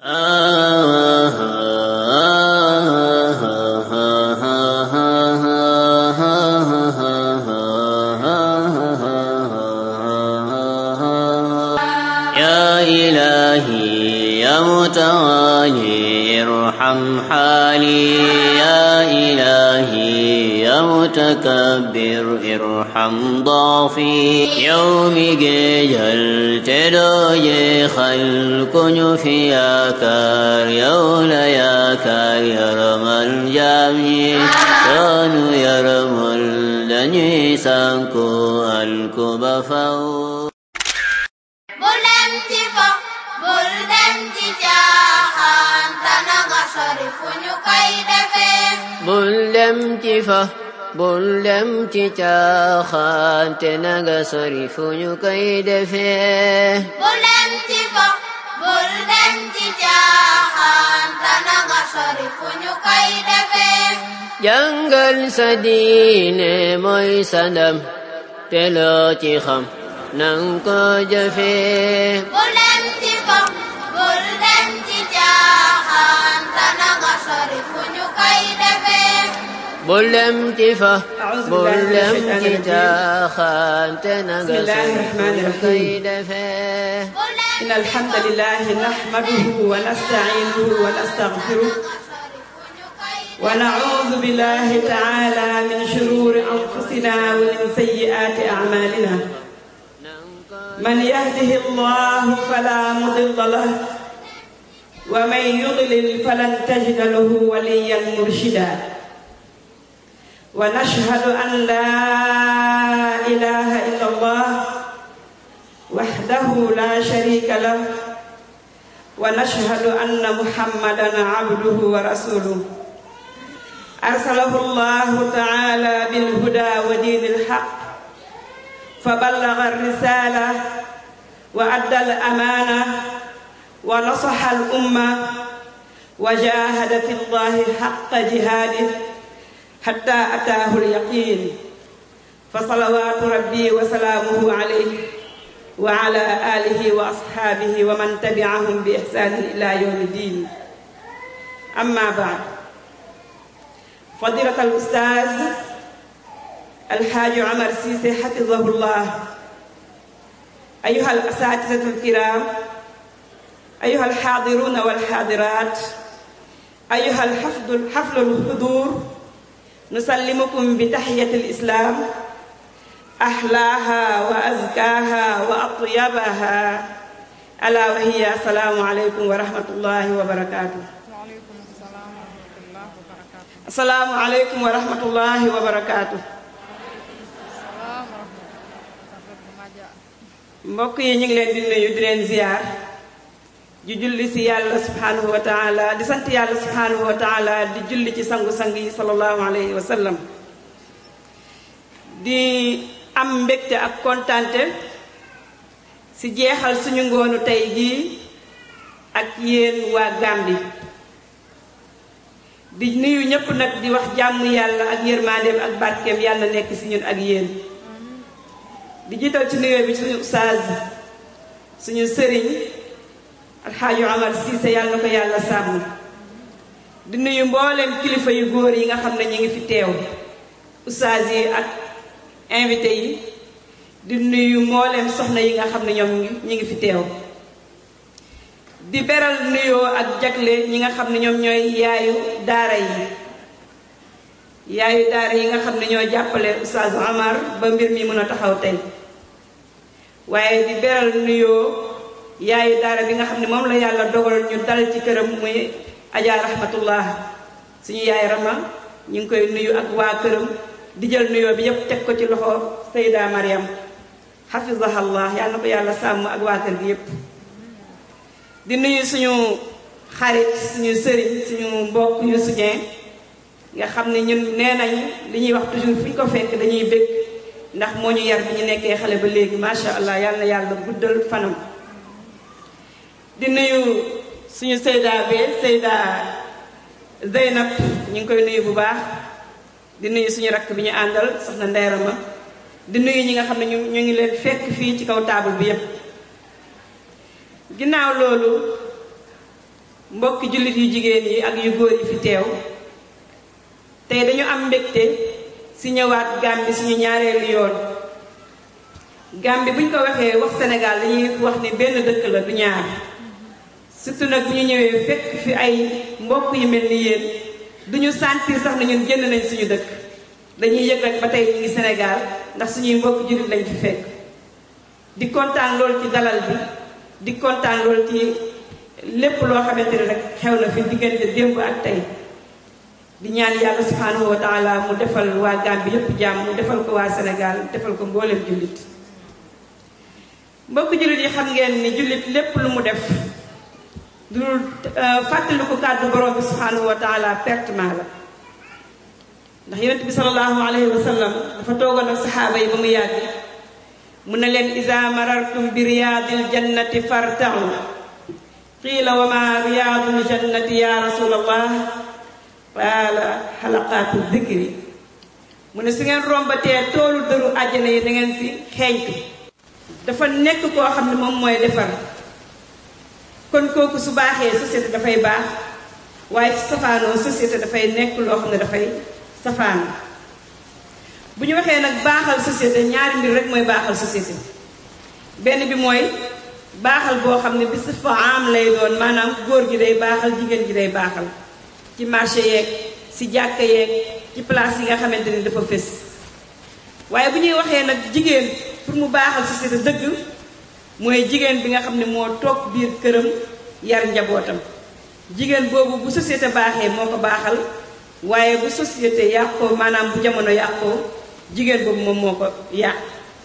يا إلهي يا متوالي ارحم حالي يا إلهي يا متكبر ارحم ضعفي يوم جيجل تدوجي خلق في يا كار يولا يا كار يرم الجامي كانوا يرم الدنيا سانكو الكبفاو bul dem ci fo bul dem ci caaxaan te na nga sori fu ñu koy defee bul dem ci fa bul dem ci caaxaan te naga sori fu ñu koy defee bul dem ci fo bul dem ci caaxaan te na nga sori fu ñu koy defee jàngal sa diine mooy sa ndam te loo ci xam nang ko jëfee bul dem ci fo bul dem ci caaxaan te na nga sori fu ñu koy defee bul dem ci fa أعوذ bul بالله من dem الشيطان ci الرجيم. caaxaan te naga بسم الله sori fu الرحمن ñu koy الرحيم. defee bul dem إن الحمد لله نحمده ونستعينه ونستغفره sori fu ñu koy ونعوذ بالله تعالى من شرور أنفسنا ومن سيئات أعمالنا من يهده الله فلا مضل له ومن يضلل فلن تجد له وليا مرشدا ونشهد أن لا إله إلا الله وحده لا شريك له ونشهد أن محمدا عبده ورسوله أرسله الله تعالى بالهدى ودين الحق فبلغ الرسالة وأدى الأمانة ونصح الأمة وجاهد في الله حق جهاده حتى أتاه اليقين فصلوات ربي وسلامه عليه وعلى آله وأصحابه ومن تبعهم بإحسان إلى يوم الدين أما بعد فضيلة الأستاذ الحاج عمر سيسي حفظه الله أيها الأساتذة الكرام أيها الحاضرون والحاضرات أيها الحفظ الحفل الحضور نسلمكم بتحية الإسلام أحلاها وأزكاها وأطيبها ألا وهي السلام عليكم ورحمة الله وبركاته waaleykum salaam wa rahmatullah wa barakaatu. السلام عليكم ورحمة الله وبركاته salaam wa rahmatullah maja. mbokk yi ñu ngi leen di nuyu di leen ziar di julli si yàlla subhanahu wa taala di sant yàlla subhanahu wa taala di julli ci sangu-sang yi sallallahu alayhi wa sallam di am mbégte ak kontante si jeexal suñu ngoonu tey jii ak yéen waa Gàmbi di nuyu ñëpp nag di wax jàmm yàlla ak yërmandeem ak barkeem yàlla nekk si ñun ak yéen di jiital ci nuyoo bi suñu ustaaz suñu sëriñ alxaaji Omar Cissé yàlla na ko yàlla sàmm di nuyu mbooleem kilifa yu góor yi nga xam ne ñu ngi fi teew ustaaz yi ak invité yi di nuyu mbooleem soxna yi nga xam ne ñoom ñu ngi fi teew di beral nuyoo ak jagle ñi nga xam ne ñoom ñooy yaayu daara yi yaayu daara yi nga xam ne ñoo jàppale ustaaz Omar ba mbir mi mën a taxaw tey waaye di beral nuyoo yaayu daara bi nga xam ne moom la yàlla dogal ñu dal ci këram muy Adja Rahmatullah suñu yaay Rama ñu ngi koy nuyu ak waa këram di jël nuyoo bi yépp teg ko ci loxo Sayda Mariam hafizahallah yàlla na ko yàlla sàmm ak waa kër gi yépp di nuyu suñu xarit suñu sëriñ suñu mbokk yu suñee nga xam ne ñun nee nañ li ñuy wax toujours fu ñu ko fekk dañuy bëgg ndax moo ñu yar bi ñu nekkee xale ba léegi macha allah yàlla na yàlla guddal fanam di nuyu suñu Seyda be Seyda Zeynab ñu ngi koy nuyu bu baax di nuyu suñu rakk bi ñu àndal soxna Ndeyra ma di nuyu ñi nga xam ne ñu ñu ngi leen fekk fii ci kaw taabal bi yépp ginnaaw loolu mbokki jullit yu jigéen yi ak yu góor yi fi teew tey dañu am mbégte si ñëwaat Gàmbi suñu ñaareelu yoon Gàmbi buñ ko waxee wax Sénégal dañuy wax ne benn dëkk la du ñaar surtout nag bu ñu ñëwee fekk fi ay mbokk yu mel ni yéen duñu sentir sax na ñun génn nañ suñu dëkk dañuy yëg rek ba tey ñu ngi Sénégal ndax suñuy mbokk jullit lañ fi fekk di kontaan lool ci dalal bi di kontaan lool ci lépp loo xamante ne rek xew na fi diggante démb ak tey di ñaan yàlla subhanahu wa taala mu defal waa Gàmbi yépp jàmm mu defal ko waa Sénégal defal ko mbooleem jullit mbokk jullit yi xam ngeen ni jullit lépp lu mu def du fàttali ko kàddu borom bi subhanahu wa taala pertement la ndax yonent bi salallahu alayhi wa sallam dafa toogoon ak saxaaba yi ba mu yàgg mu ne leen isa marartum bi riyaadil jannati fartau qiila wa ma riyaadul jannati ya rasulallah qaala xalaqaatu dikri mu ne su ngeen rombatee toolu dëru àjjana yi da ngeen fi xeeñtu dafa nekk koo xam ne moom mooy defar kon kooku su baaxee société dafay baax waaye su safaanoo société dafay nekk loo xam ne dafay safaano bu ñu waxee nag baaxal société ñaari mbir rek mooy baaxal société benn bi mooy baaxal boo xam ne bi si fa am lay doon maanaam góor gi day baaxal jigéen gi day baaxal ci marché yeeg si jàkka yeeg ci place yi nga xamante ni dafa fés waaye bu ñuy waxee nag jigéen pour mu baaxal société dëgg mooy jigéen bi nga xam ne moo toog biir këram yar njabootam jigéen boobu bu société baaxee moo ko baaxal waaye bu société yàqoo maanaam bu jamono yàqoo jigéen boobu moom moo ko yàq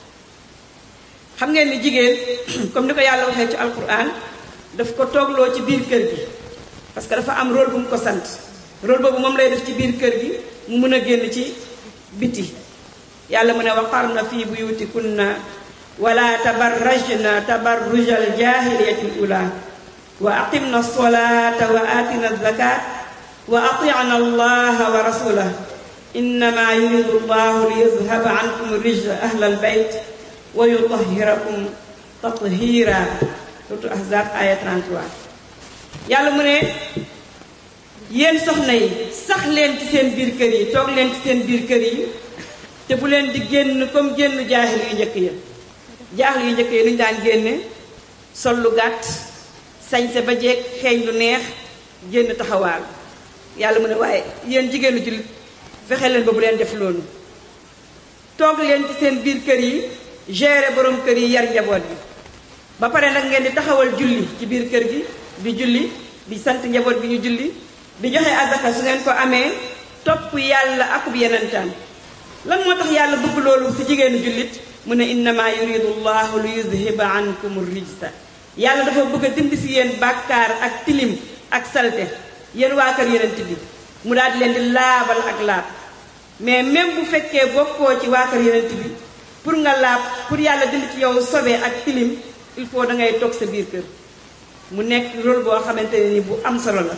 xam ngeen ni jigéen comme ni ko yàlla waxee ci alquran daf ko toogloo ci biir kër gi parce que dafa am rôle bu mu ko sant rôle boobu moom lay def ci biir kër gi mu mën a génn ci biti yàlla mu ne waqarna fii buyutikunna wala tabarrajna tabarrujal jaahiliyatil ula wa aqimna solata wa atina zakat wa atina allaha wa rasulah innama yuridu llahu liyuzhaba ankum rijsa ahla albayt wa yutahhirakum tathira surtout ahzab aya 33 yàlla mu ne yéen soxna yi sax leen ci seen biir kër yi toog leen ci seen biir kër yi te bu leen di génn comme génn jaahil yu njëkk ya jaahil yu njëkk ya lu ñu daan génne sol lu gàtt sañse ba jeeg xeeñ lu neex génn taxawaal yàlla mu ne waaye yéen jigéenu jullit fexe leen ba bu leen def loolu toog leen ci seen biir kër yi gérer borom kër yi yar njaboot bi ba pare nag ngeen di taxawal julli ci biir kër gi di julli di sant njaboot bi ñu julli di joxe azaka su ngeen ko amee topp yàlla akub yenentaan lan moo tax yàlla bëgg loolu si jigéenu jullit mu ne innama yuridu llahu li yudhiba ankum rijsa yàlla dafa bëgg a dindi si yéen bàkkaar ak tilim ak salte yéen waa kër yenent bi mu daal di leen di laabal ak laab mais même bu fekkee bokkoo ci waa kër yenent bi pour nga laab pour yàlla dindi ci yow sobe ak tilim il faut da ngay toog sa biir kër mu nekk rôle boo xamante ne ni bu am solo la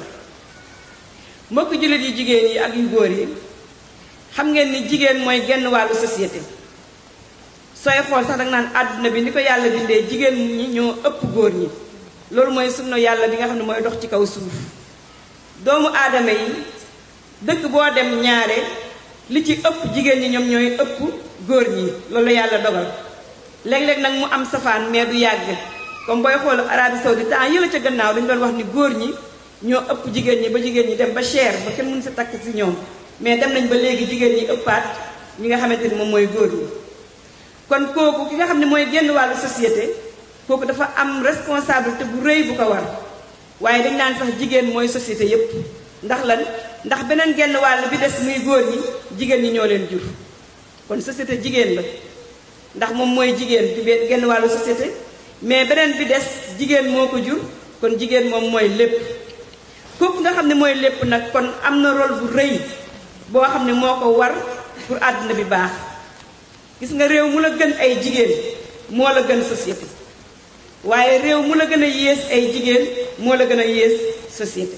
mbokk jullit yu jigéen yi ak yu góor yi xam ngeen ni jigéen mooy genn wàllu société sooy xool sax danga naan àdduna bi ni ko yàlla bindee jigéen ñi ñoo ëpp góor ñi loolu mooy sunna yàlla bi nga xam ne mooy dox ci kaw suuf doomu aadama yi dëkk boo dem ñaare li ci ëpp jigéen ñi ñoom ñooy ëpp góor ñi loolu yàlla dogal léeg-léeg nag mu am safaan mais du yàgg comme booy xool Arabie Saoudite temps yëla ca gannaaw dañu doon wax ni góor ñi ñoo ëpp jigéen ñi ba jigéen ñi dem ba cher ba kenn mënu si takk si ñoom mais dem nañ ba léegi jigéen ñi ëppaat ñi nga xamante ni moom mooy góor ñi kon kooku ki nga xam ne mooy génn wàllu société kooku dafa am responsabilité bu rëy bu ko war waaye dañ naan sax jigéen mooy société yépp ndax lan ndax beneen genn wàll bi des muy góor ñi jigéen ñi ñoo leen jur kon société jigéen la ndax moom mooy jigéen bi genn wàllu société mais beneen bi des jigéen moo ko jur kon jigéen moom mooy lépp kooku nga xam ne mooy lépp nag kon am na rôle bu rëy boo xam ne moo ko war pour àdduna bi baax gis nga réew mu la gën ay jigéen moo la gën société waaye réew mu la gën a yées ay jigéen moo la gën a yées société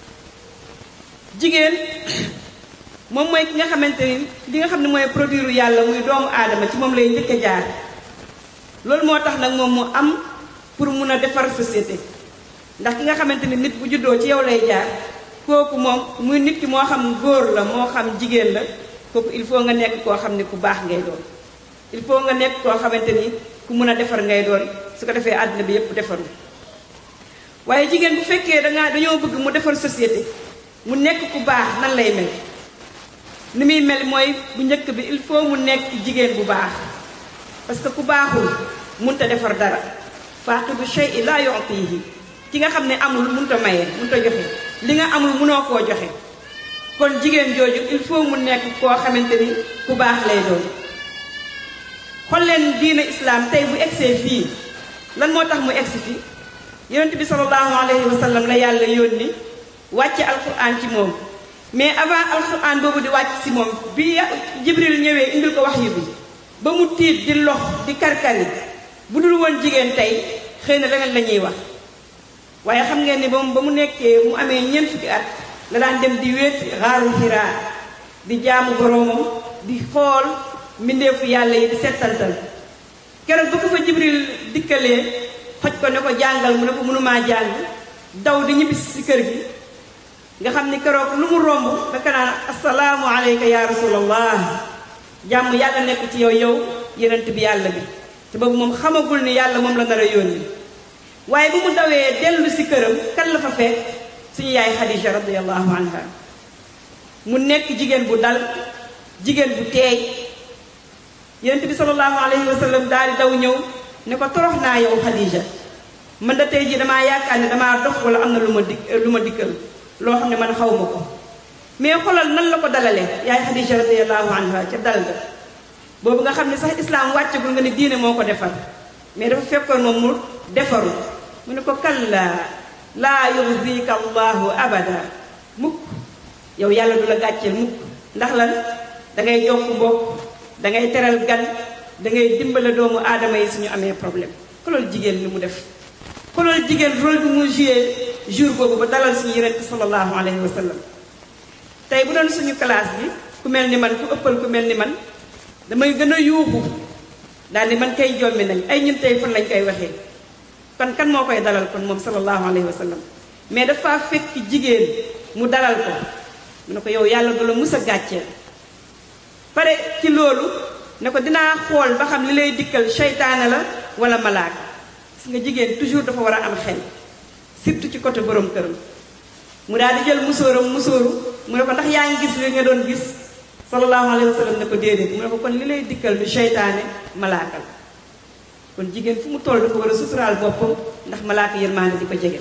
jigéen moom mooy ki nga xamante ni li nga xam ne mooy produire yàlla muy doomu aadama ci moom lay njëkk a jaar loolu moo tax nag moom mu am pour mun a defar société ndax ki nga xamante ni nit bu juddoo ci yow lay jaar kooku moom muy nit ki moo xam góor la moo xam jigéen la kooku il faut nga nekk koo xam ne ku baax ngay doon il faut nga nekk koo xamante ni ku mun a defar ngay doon su ko defee àddina bi yépp defaru waaye jigéen bu fekkee dangaa dañoo bëgg mu defar société mu nekk ku baax nan lay mel ni muy mel mooy bu njëkk bi il faut mu nekk jigéen bu baax parce que ku baaxul munta defar dara faaqidu shay'i laa yu'tihi ki nga xam ne amul munta maye munta joxe li nga amul munoo koo joxe kon jigéen jooju il faut mu nekk koo xamante ni ku baax lay doon xool leen diina islaam tey bu egsee fii lan moo tax mu egsi fii yonent bi sallallahu alayhi wa sallam la yàlla yónni wàcce alquran ci moom mais avant alquran boobu di wàcc si moom bi jibril ñëwee indil ko wax yu bi ba mu tiit di lox di karkari bu dul woon jigéen tey xëy na leneen la ñuy wax waaye xam ngeen ni moom ba mu nekkee mu amee ñeent fukki at la daan dem di wéet xaaru xiraa di jaamu boroomam di xool mbindeefu yàlla yi di settantal keroog ba ko fa jibril dikkalee xoj ko ne ko jàngal mu ne ko mënumaa jàng daw di ñibbisi si kër gi nga xam ni keroog lu mu romb daka naan asalaamu aleyka ya rasulallah jàmm yàlla nekk ci yow yow yenent bi yàlla bi te boobu moom xamagul ni yàlla moom la nar a yónni waaye bu mu dawee dellu si këram kan la fa fekk suñu yaay Xadija radiallahu anha mu nekk jigéen bu dal jigéen bu teey yonent bi sallallahu alayhi wa sallam daal di daw ñëw ne ko torox naa yow Xadija man da tey jii damaa yaakaar ne damaa dof wala am na lu ma dik lu ma dikkal loo xam ne man xaw ma ko mais xoolal nan la ko dalalee yaay Xadija radiallahu anha ca dal ga boobu nga xam ne sax islaam wàccagul nga ne diine moo ko defar mais dafa fekkoon moom mu defaru mu ne ko kalla laa yuxzika allahu abada mukk yow yàlla du la gàcceel mukk ndax lan da ngay jokk mbokk da ngay teral gan da ngay dimbale doomu aadama yi suñu amee problème xoolal jigéen li mu def xoolal jigéen rôle bi mu joué jour boobu ba dalal suñu yonent sallallahu alayhi wa sallam tey bu doon suñu classe bi ku mel ni man ku ëppal ku mel ni man damay gën a yuuxu daal ni man kay jommi nañ ay ñun tey fan lañ koy waxee kon kan moo koy dalal kon moom sallallahu alayhi wa sallam mais dafa fekk jigéen mu dalal ko mu ne ko yow yàlla du la mus a gàcceel pare ci loolu ne ko dinaa xool ba xam li lay dikkal seytaane la wala malaaka gis nga jigéen toujours dafa war a am xel surtout ci côté borom këram mu daal di jël musóoram musóoru mu ne ko ndax yaa ngi gis li nga doon gis sallallahu alayhi wa sallam ne ko déedéet mu ne ko kon li lay dikkal du seytaane malaaka la kon jigéen fu mu toll dafa war a suturaal boppam ndax malaaka yërmaande di ko jege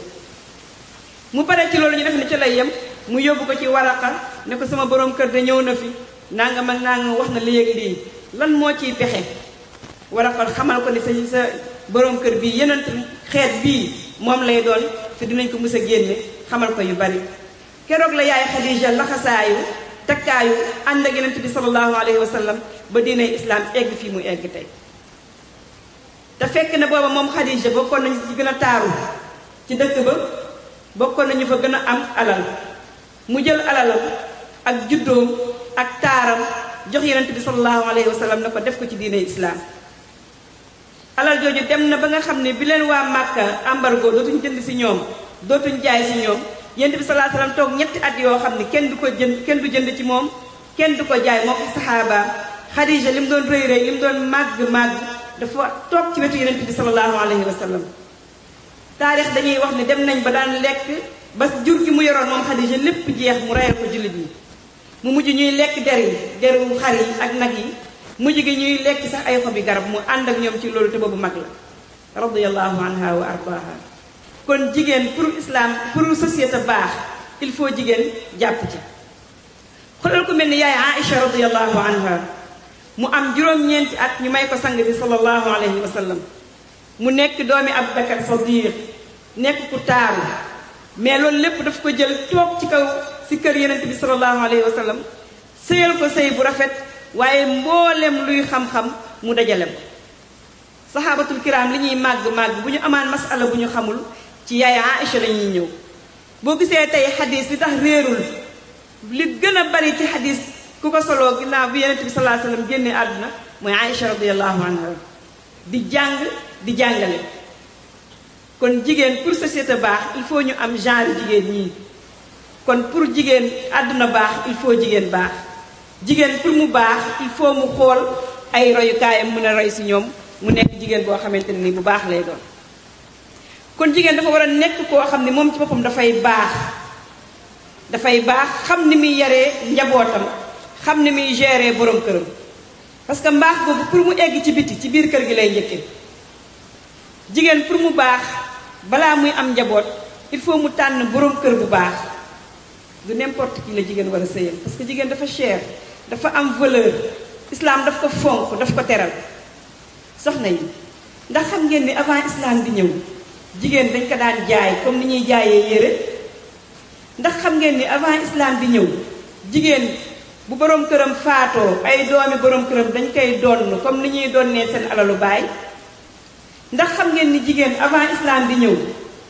mu pare ci loolu ñu def ne ci lay yem mu yóbbu ko ci waraqa ne ko sama borom kër de ñëw na fi nangam ak nangam wax na léegi lii lan moo ciy pexe waraqa xamal ko ni sa sa borom kër bii yeneen xeet bii moom lay doon te dinañ ko mus a génne xamal ko yu bari keroog la yaay Xadija laxasaayu takkaayu ànd ak yeneen bi sallallahu alayhi wa sallam ba diine islam egg fii mu egg tey te fekk na booba moom Xadija bokkoon nañu ci gën a taaru ci dëkk ba bokkoon nañu fa gën a am alal mu jël alalam ak juddoom ak taaram jox yonent bi sallallahu alayhi wa sallam ne ko def ko ci diine islam alal jooju dem na ba nga xam ne bi leen waa Màkka embargo dootuñ jënd si ñoom dootuñ jaay si ñoom yonent bi sallallahu alayhi wa sallam toog ñetti at yoo xam ne kenn du ko jënd kenn du jënd ci moom kenn du ko jaay moo ko saxaabaam Xadija li mu doon rëy rëy li mu doon màgg màgg dafa toog ci wetu yonent bi sallallahu alayhi wa sallam taarix dañuy wax ne dem nañ ba daan lekk ba jur gi mu yoroon moom Xadija lépp jeex mu reyal ko jullit yi mu mujj ñuy lekk der yi deru xar yi ak nag yi mujj gi ñuy lekk sax ay xobi garab mu ànd ak ñoom ci loolu te boobu mag la radiyallahu anha wa ardaha kon jigéen pour islam pour société baax il faut jigéen jàpp ci xoolal ku mel ni yaay Aïcha radiyallahu anha mu am juróom-ñeenti at ñu may ko sang bi sallallahu alayhi wa sallam mu nekk doomi Abubakar Sadiq nekk ku taaru mais loolu lépp daf ko jël toog ci kaw si kër yenent bi sallallahu alayhi wa sallam sëyal ko sëy bu rafet waaye mboolem luy xam-xam mu dajale ko saxaabatul kiram li ñuy màgg màgg bu ñu amaan masala bu ñu xamul ci yaay Aïcha la ñuy ñëw boo gisee tey xadis li tax réerul li gën a bari ci xadis ku ko soloo ginnaaw bi yenent bi sallallahu alayhi wa sallam génnee àdduna mooy Aïcha radiyallahu anha di jàng di jàngale kon jigéen pour société baax il faut ñu am genre jigéen ñii kon pour jigéen àdduna baax il faut jigéen baax jigéen pour mu baax il faut mu xool ay royukaayam mën a roy si ñoom mu nekk jigéen boo xamante ne ni bu baax lay doon kon jigéen dafa war a nekk koo xam ne moom ci boppam dafay baax dafay baax xam ni muy yaree njabootam xam ni muy gérer borom këram parce que mbaax boobu pour mu egg ci biti ci biir kër gi lay njëkkee jigéen pour mu baax balaa muy am njaboot il faut mu tànn borom kër bu baax du n'importe qui la jigéen war a sëyal parce que jigéen dafa cher dafa am valeur islam daf ko fonk daf ko teral soxna yi ndax xam ngeen ni avant islam di ñëw jigéen dañ ko daan jaay comme ni ñuy jaayee yére ndax xam ngeen ni avant islam di ñëw jigéen bu borom këram faatoo ay doomi borom këram dañ koy donn comme ni ñuy donnee seen alalu baay ndax xam ngeen ni jigéen avant islam di ñëw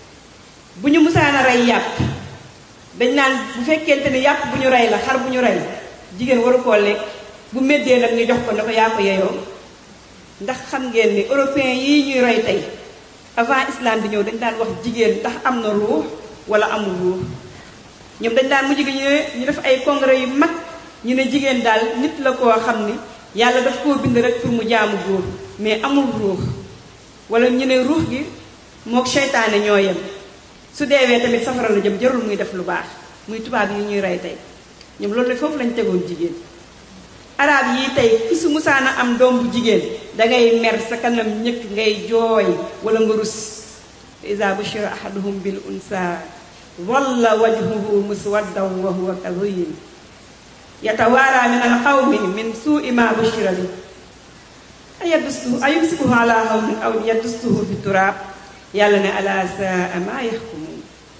bu ñu musaan a rey yàpp dañ naan bu fekkente ni yàpp bu ñu rey la xar bu ñu rey jigéen waru koo lekk bu méddee nag ñu jox ko ne ko yaa ko yeyoo ndax xam ngeen ni européen yii ñuy roy tey avant islam di ñëw dañ daan wax jigéen ndax am na ruux wala amul ruux ñoom dañ daan mujj gi ñu ne ñu def ay congrès yu mag ñu ne jigéen daal nit la koo xam ni yàlla daf koo bind rek pour mu jaamu góor mais amul ruux wala ñu ne ruux gi mook seytaane ñoo yem su deewee tamit safara la jëm jarul muy def lu baax muy tubaab yi ñuy rey tey ñoom loolu foofu lañ tegoon jigéen arab yi tey ki su musaana am doom bu jigéen dangay mer sa kanam ñëkk ngay jooy wala nga rus isa bushira ahaduhum bil unsa walla wajhuhu muswaddan wa huwa kadhim yatawaara min alqawmi min suui ma bushira bi ayadustuhu ayumsikuhu ala hawnin aw yadustuhu fi turaab yàlla ne ala saa ma yaxkumuun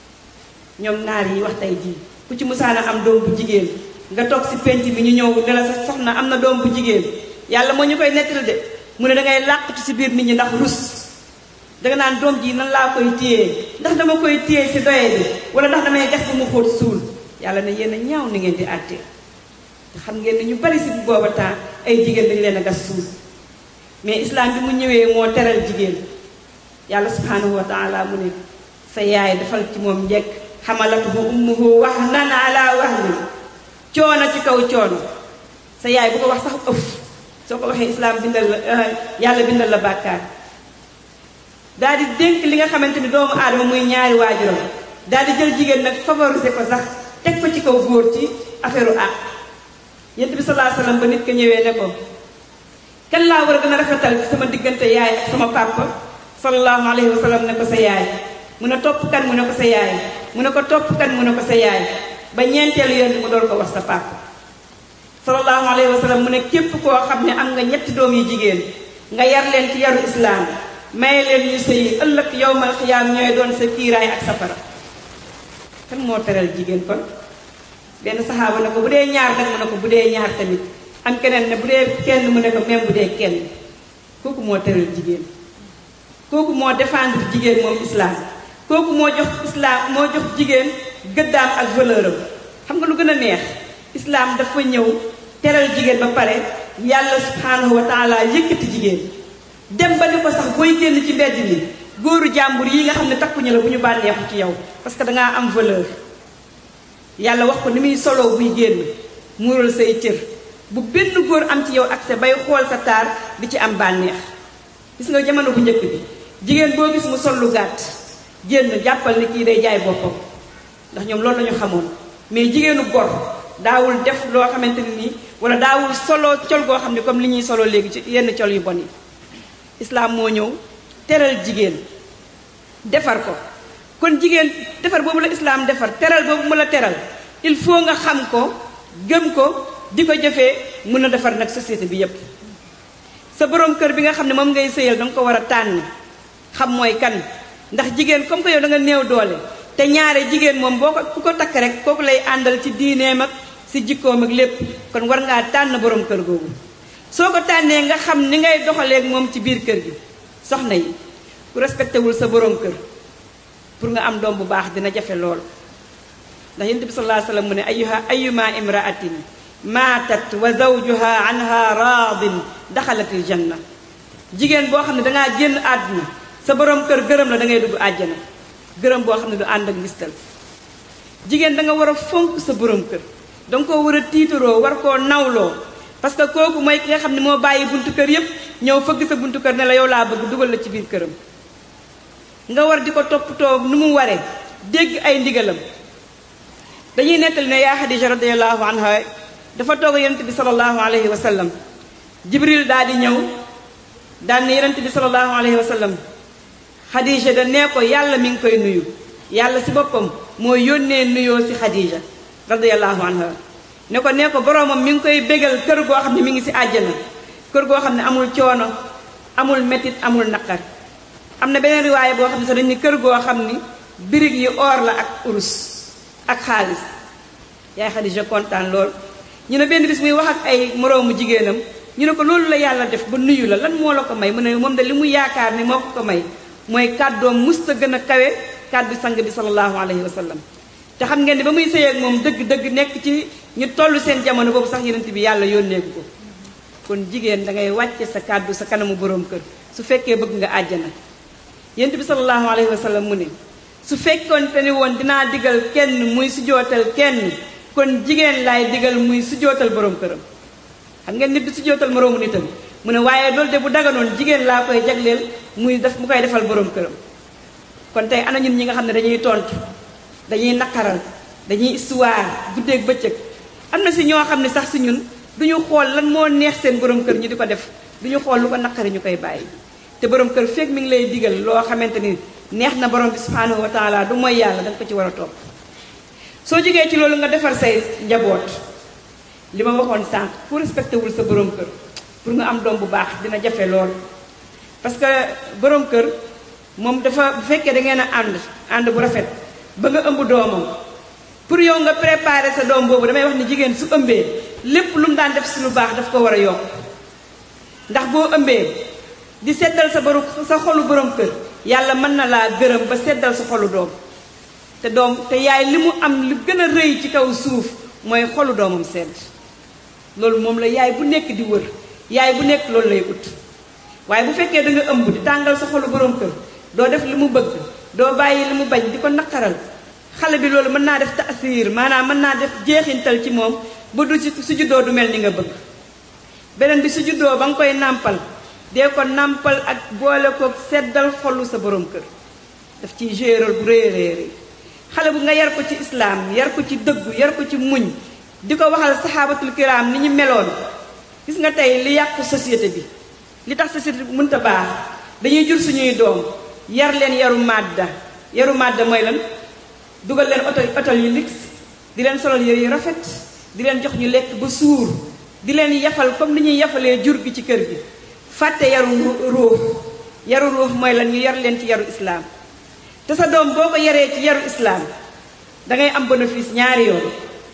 ñoom naar yi wax tey jii ku ci musaana am doom bu jigéen nga toog si penc bi ñu ñëw ne la sa soxna am na doom bu jigéen yàlla moo ñu koy nettali de mu ne dangay làqatu ci biir nit ñi ndax rus danga naan doom ji nan laa koy téye ndax dama koy téye si doye bi wala ndax damay gas bu mu xóot suul yàlla ne yéen a ñaaw ni ngeen di àtte te xam ngeen ne ñu bari si booba temps ay jigéen dañu leen a gas suul mais islam bi mu ñëwee moo teral jigéen yàlla subhanahu wa taala mu ne sa yaay defal ci moom njekk xamalatuhu ummuhu wahnan ala wahnin coono ci kaw coono sa yaay bu ko wax sax ëf soo ko waxee islam bindal la yàlla bindal la bàkkaar daal di dénk li nga xamante ni doomu aadama muy ñaari waajuram daal di jël jigéen nag favoriser ko sax teg ko ci kaw góor ci affaire u àq yent bi salaa sallam ba nit ko ñëwee ne ko kan laa war a gën a rafetal sama diggante yaay ak sama papa sallallahu alayhi wa sallam ne ko sa yaay mu ne topp kan mu ne ko sa yaay mu ne ko topp kan mu ne ko sa yaay ba ñeenteelu yoon mu door ko wax sa papa sallallahu alayhi wa sallam mu ne képp koo xam ne am nga ñetti doom yu jigéen nga yar leen ci yaru islaam may leen ñu sëy ëllëg yowmal xiyaam ñooy doon sa kiiraay ak safara kan moo teral jigéen kon benn saxaaba ne ko bu dee ñaar nag mu ne ko bu dee ñaar tamit am keneen ne bu dee kenn mu ne ko même bu dee kenn kooku moo teral jigéen kooku moo défendre jigéen moom islam kooku moo jox islam moo jox jigéen gëddaam ak valeur am xam nga lu gën a neex islam dafa ñëw teral jigéen ba pare yàlla subhanahu wa taala yëkkati jigéen dem ba ni ko sax booy génn ci mbedd mi góoru jàmbur yi nga xam ne takkuñu la bu ñu bànneexu ci yow parce que dangaa am valeur yàlla wax ko ni muy soloo buy génn muural say cër bu benn góor am ci yow accès bay xool sa taar di ci am bànneex gis nga jamono bu njëkk bi jigéen boo gis mu sol lu gàtt génn jàppal ni kii day jaay boppam ndax ñoom loolu lañu xamoon mais jigéenu gor daawul def loo xamante ne nii wala daawul solo col goo xam ne comme li ñuy solo léegi ci yenn col yu bon yi islaam moo ñëw teral jigéen defar ko kon jigéen defar boobu la islaam defar teral boobu mu la teral il faut nga xam ko gëm ko di ko jëfee mën a defar nag société bi yépp sa borom kër bi nga xam ne moom ngay sëyal danga ko war a tànn xam mooy kan ndax jigéen comme que yow da nga néew doole te ñaare jigéen moom boo ko ku ko takk rek kooku lay àndal ci diineem ak si jikkoom ak lépp kon war ngaa tànn borom kër googu soo ko tànnee nga xam ni ngay doxaleeg moom ci biir kër gi soxna yi ku respecté wul sa borom kër pour nga am doom bu baax dina jafe lool ndax yonent bi sallallahu alayhi wasallam mu ne ayuha ayuma imraatin maatat wa zawjuha anha raadin daxalatil janna jigéen boo xam ne dangaa génn àdduna sa borom kër gërëm la da ngay dugg àjjana gërëm boo xam ne du ànd ak ngistal jigéen da nga war a fonk sa borom kër da nga koo war a tiitaroo war koo nawloo parce que kooku mooy ki nga xam ne moo bàyyi buntu kër yépp ñëw fëgg sa buntu kër ne la yow laa bëgg dugal la ci biir këram nga war di ko toppatoo nu mu waree dégg ay ndigalam dañuy nettali ne yaa Xadija radiallahu anha dafa toog yonent bi salallahu alayhi wa sallam jibril daal di ñëw daal ne yonent bi salallahu alayhi wa sallam Xadija da nee ko yàlla mi ngi koy nuyu yàlla si boppam moo yónnee nuyoo si Xadija radiallahu anha ne ko nee ko boroomam mi ngi koy bégal kër goo xam ne mi ngi si àjjana kër goo xam ne amul coono amul métit amul naqar am na beneen riwaaye boo xam ne sax dañ ni kër goo xam ni birig yi or la ak urus ak xaalis yaay Xadija kontaan lool ñu ne benn bis muy wax ak ay moroomu jigéenam ñu ne ko loolu la yàlla def ba nuyu la lan moo la ko may mu ne moom de li mu yaakaar ni moo ko ko may mooy kàddoom musta gën a kawe kàddu sang bi sallallahu alayhi wa sallam te xam ngeen ni ba muy sëy ak moom dëgg-dëgg nekk ci ñu toll seen jamono boobu sax yenent bi yàlla yónneeku ko kon jigéen da ngay wàcce sa kàddu sa kanamu boroom kër su fekkee bëgg nga àjjana yenent bi sallallahu alayhi wa sallam mu ne su fekkoon te ni woon dinaa digal kenn muy sujootal kenn kon jigéen laay digal muy sujootal boroom këram xam ngeen nit du sujootal moroomu nitam mu ne waaye loolu de bu daganoon jigéen laa koy jagleel muy def mu koy defal boroom këram kon tey ana ñun ñi nga xam ne dañuy tontu dañuy naqaral dañuy histoire guddeeg bëccëg am na si ñoo xam ne sax si ñun duñu xool lan moo neex seen borom kër ñu di ko def duñu xool lu ko naqari ñu koy bàyyi te borom kër fekk mi ngi lay digal loo xamante ni neex na borom bi subhanahu wa taala du mooy yàlla danga ko ci war a topp soo jógee ci loolu nga defar say njaboot li ma waxoon sànq ku respecté wul sa borom kër pour nga am doom bu baax dina jafe lool parce que borom kër moom dafa bu fekkee da ngeen a ànd ànd bu rafet ba nga ëmb doomam pour yow nga préparer sa doom boobu damay wax ni jigéen su ëmbee lépp lu mu daan def si lu baax daf ko war a yokk ndax boo ëmbee di seddal sa borom sa xolu borom kër yàlla mën na laa gërëm ba seddal sa xolu doom te doom te yaay li mu am lu gën a rëy ci kaw suuf mooy xolu doomam sedd loolu moom la yaay bu nekk di wër yaay bu nekk loolu lay ut waaye bu fekkee da nga ëmb di tàngal sa xolu borom kër doo def li mu bëgg doo bàyyi li mu bañ di ko naqaral xale bi loolu mën naa def taasiir maanaam mën naa def jeexintal ci moom ba du ci su juddoo du mel ni nga bëgg beneen bi su juddoo ba nga koy nàmpal dee ko nàmpal ak boole ko seddal xolu sa borom kër daf ciy géral bu rëy rëy rëy xale bu nga yar ko ci islaam yar ko ci dëggu yar ko ci muñ di ko waxal saxaabatul kiraam ni ñu meloon gis nga tey li yàq société bi li tax société bi mënta baax dañuy jur suñuy doom yar leen yaru màdda yaru màdda mooy lan dugal leen oto oto yu lix di leen solal yére yu rafet di leen jox ñu lekk ba suur di leen yafal comme ni ñuy yafalee jur gi ci kër gi fàtte yaru ruux yaru ruux mooy lan ñu yar leen ci yaru islaam te sa doom boo ko yaree ci yaru islaam dangay am bénéfice ñaari yoon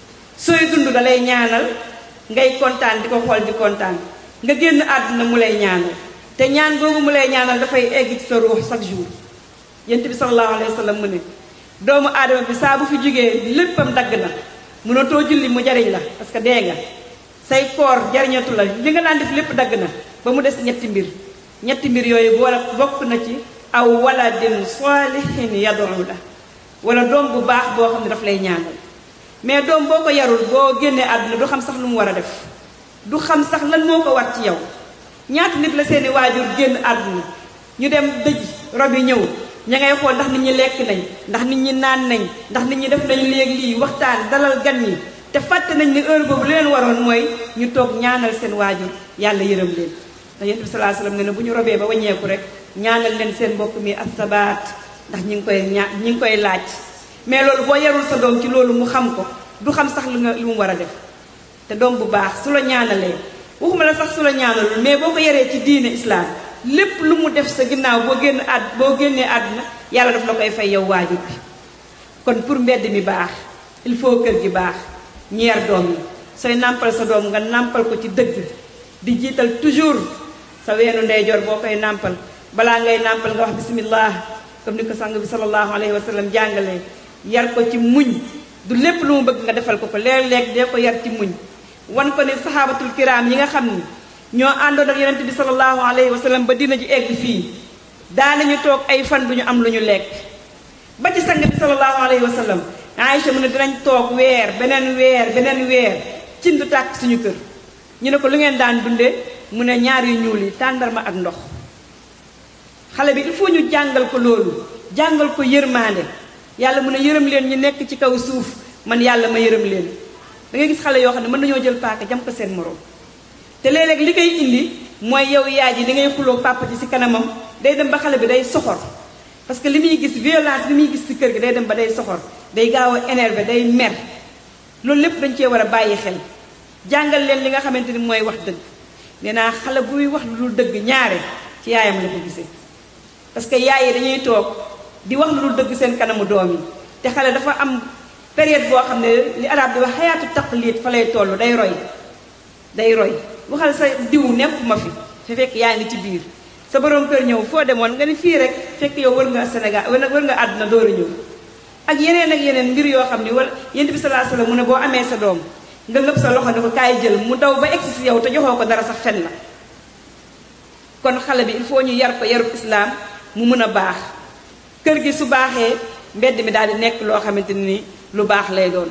sooy dund da lay ñaanal ngay kontaan di ko xool di kontaan nga génn àdduna mu lay ñaanal te ñaan googu mu lay ñaanal dafay egg ci sa ruux chaque jour yent bi sallallahu alayhi wa sallam mu ne doomu aadama bi saa bu fi jógee léppam dagg na mënatoo julli mu jariñ la parce que dee nga say koor jariñatu la li nga daan def lépp dagg na ba mu des ñetti mbir ñetti mbir yooyu wala bokk na ci aw waladin salihin yad'u la wala doom bu baax boo xam ne daf lay ñaanal mais doom boo ko yarul boo génnee àdduna du xam sax lu mu war a def du xam sax lan moo ko war ci yow ñaata nit la seeni waajur génn àdduna ñu dem dëj rob yi ñëw ña ngay xool ndax nit ñi lekk nañ ndax nit ñi naan nañ ndax nit ñi def nañ léegi lii waxtaan dalal gan ñi te fàtte nañ ni heure boobu li leen waroon mooy ñu toog ñaanal seen waajur yàlla yërëm leen ndax yonent bi sallallahu alayhi wasallam ne ne bu ñu robee ba waññeeku rek ñaanal leen seen mbokk mi asabaat ndax ñi ngi koy ñaa ñi ngi koy laaj mais loolu boo yarul sa doom ci loolu mu xam ko du xam sax lu nga lu mu war a def te doom bu baax su la ñaanalee waxuma la sax su la ñaanalul mais boo ko yaree ci diine islam lépp lu mu def sa ginnaaw boo génn àdd boo génnee àdduna yàlla daf la koy fay yow waajur bi kon pour mbedd mi baax il faut kër gi baax ñeer doom yi sooy nàmpal sa doom nga nàmpal ko ci dëgg di jiital toujours sa weenu ndeyjoor boo koy nàmpal balaa ngay nàmpal nga wax bismillah comme ni ko sang bi sallallahu alayhi wa sallam jàngalee yar ko ci muñ du lépp lu mu bëgg nga defal ko ko léeg-léeg dee ko yar ci muñ wan ko ne saxaabatul kiraam yi nga xam ni ñoo àndoon ak yonent bi sallallahu alayhi wa sallam ba dina ji egg fii daanañu toog ay fan duñu am lu ñu lekk ba ci sang bi sallallahu alayhi wa sallam Aïcha mu ne dinañ toog weer beneen weer beneen weer cin du tàkk suñu kër ñu ne ko lu ngeen daan dundee mu ne ñaar yu ñuul yi tàndarma ak ndox xale bi il faut ñu jàngal ko loolu jàngal ko yërmaande yàlla mu ne yërëm leen ñu nekk ci kaw suuf man yàlla ma yërëm leen da ngay gis xale yoo xam ne mën nañoo jël paaka jam ko seen morom te léeg-léeg li koy indi mooy yow yaay ji li ngay xuloo papa ji ci kanamam day dem ba xale bi day soxor parce que li muy gis violence li muy gis ci kër gi day dem ba day soxor day gaaw a énervé day mer loolu lépp dañ cee war a bàyyi xel jàngal leen li nga xamante ni mooy wax dëgg nee naa xale buy wax lu dul dëgg ñaare ci yaayam la ko gisee parce que yaay yi dañuy toog di wax lu dul dëgg seen kanamu doom yi te xale dafa am période boo xam ne li arab di wax xayaatu taqlid fa lay toll day roy day roy waxal sa diw nepp ma fi te fekk yaa ngi ci biir sa borom kër ñëw foo demoon nga ni fii rek fekk yow wër nga Sénégal wër nga àdduna door a ñëw ak yeneen ak yeneen mbir yoo xam ni wala yent bi salaa salaam mu ne boo amee sa doom nga ngëb sa loxo ne ko kaay jël mu daw ba egsi si yow te joxoo ko dara sax fen la kon xale bi il faut ñu yar ko yarub islaam mu mën a baax kër gi su baaxee mbedd mi daal di nekk loo xamante ni lu baax lay doon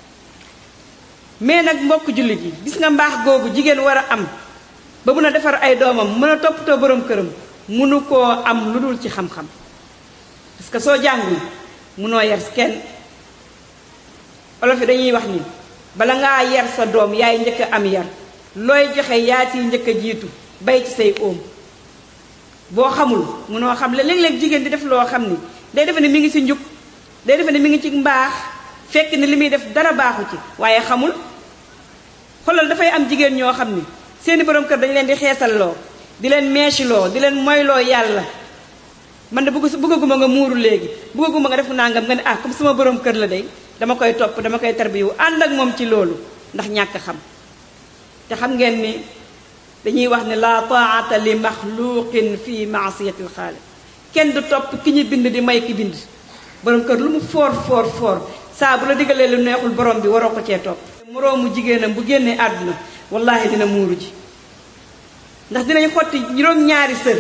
mais nag mbokk jullit yi gis nga mbaax googu jigéen war a am ba mun a defar ay doomam mën a toppatoo borom këram munu koo am lu dul ci xam-xam parce que soo jàngul munoo yar kenn olof yi dañuy wax ni bala ngaa yar sa doom yaay njëkk a am yar looy joxe yaa ciy njëkk a jiitu bay ci say óom boo xamul munoo xam le léeg-léeg jigéen di def loo xam ni day defe ne mi ngi ci njub day defe ne mi ngi ci mbaax fekk ni li muy def dara baaxu ci waaye xamul xoolal dafay am jigéen ñoo xam ni seeni borom kër dañu leen di xeesalloo di leen meeciloo di leen moyloo yàlla man de bëgg bëggaguma nga muuru léegi bëggaguma nga def nangam nga ne ah comme sama borom kër la day dama koy topp dama koy tarbiyu ànd ak moom ci loolu ndax ñàkk xam te xam ngeen ni dañuy wax ne la taata li maxluqin fi maasiyatil xaaliq kenn du topp ki ñu bind di may ki bind borom kër lu mu foor foor foor saa bu la digalee lu neexul borom bi waroo ko cee topp moroomu jigéenam bu génnee àdduna wallahi dina muuru ji ndax dinañ xotti juróom-ñaari sër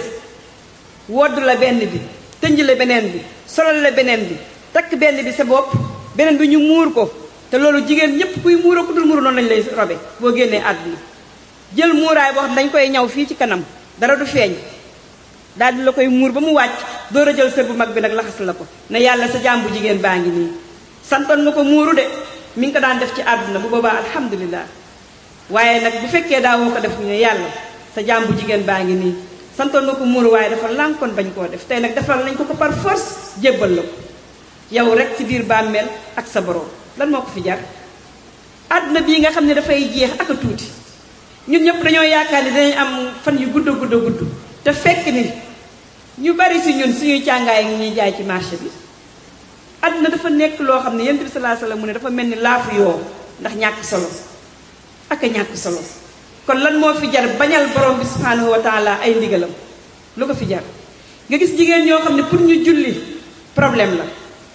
wodd la benn bi tënj la beneen bi solal la beneen bi takk benn bi sa bopp beneen bi ñu muur ko te loolu jigéen ñépp kuy muuroo ku dul muuru noonu lañ lay robe boo génnee àdduna jël muuraay boo xam dañ koy ñaw fii ci kanam dara du feeñ daal di la koy muur ba mu wàcc door a jël sër bu mag bi nag laxas la ko ne yàlla sa jaam bu jigéen baa ngi nii santoon nga ko muuru de mi ngi ko daan def ci àdduna bu boobaa alhamdulilah waaye nag bu fekkee daawoo ko def ñu ne yàlla sa jaam bu jigéen baa ngi nii santoon nga ko muuru waaye dafa lànkoon bañ koo def tey nag defal nañ ko ko par force jébbal la ko yow rek ci biir bàmmeel ak sa borom lan moo ko fi jar àdduna bii nga xam ne dafay jeex ak a tuuti ñun ñëpp dañoo yaakaar ni dinañ am fan yu gudd gudd gudd te fekk ni ñu bari si ñun suñuy càngaay ngi ñuy jaay ci marché bi àdduna dafa nekk loo xam ne yonent bi sallallahu alayhi wasallam mu ne dafa mel ni laafu yoo ndax ñàkk solo ak a ñàkk solo kon lan moo fi jar bañal borom bi subhanahu wa taala ay ndigalam lu ko fi jar nga gis jigéen ñoo xam ne pour ñu julli problème la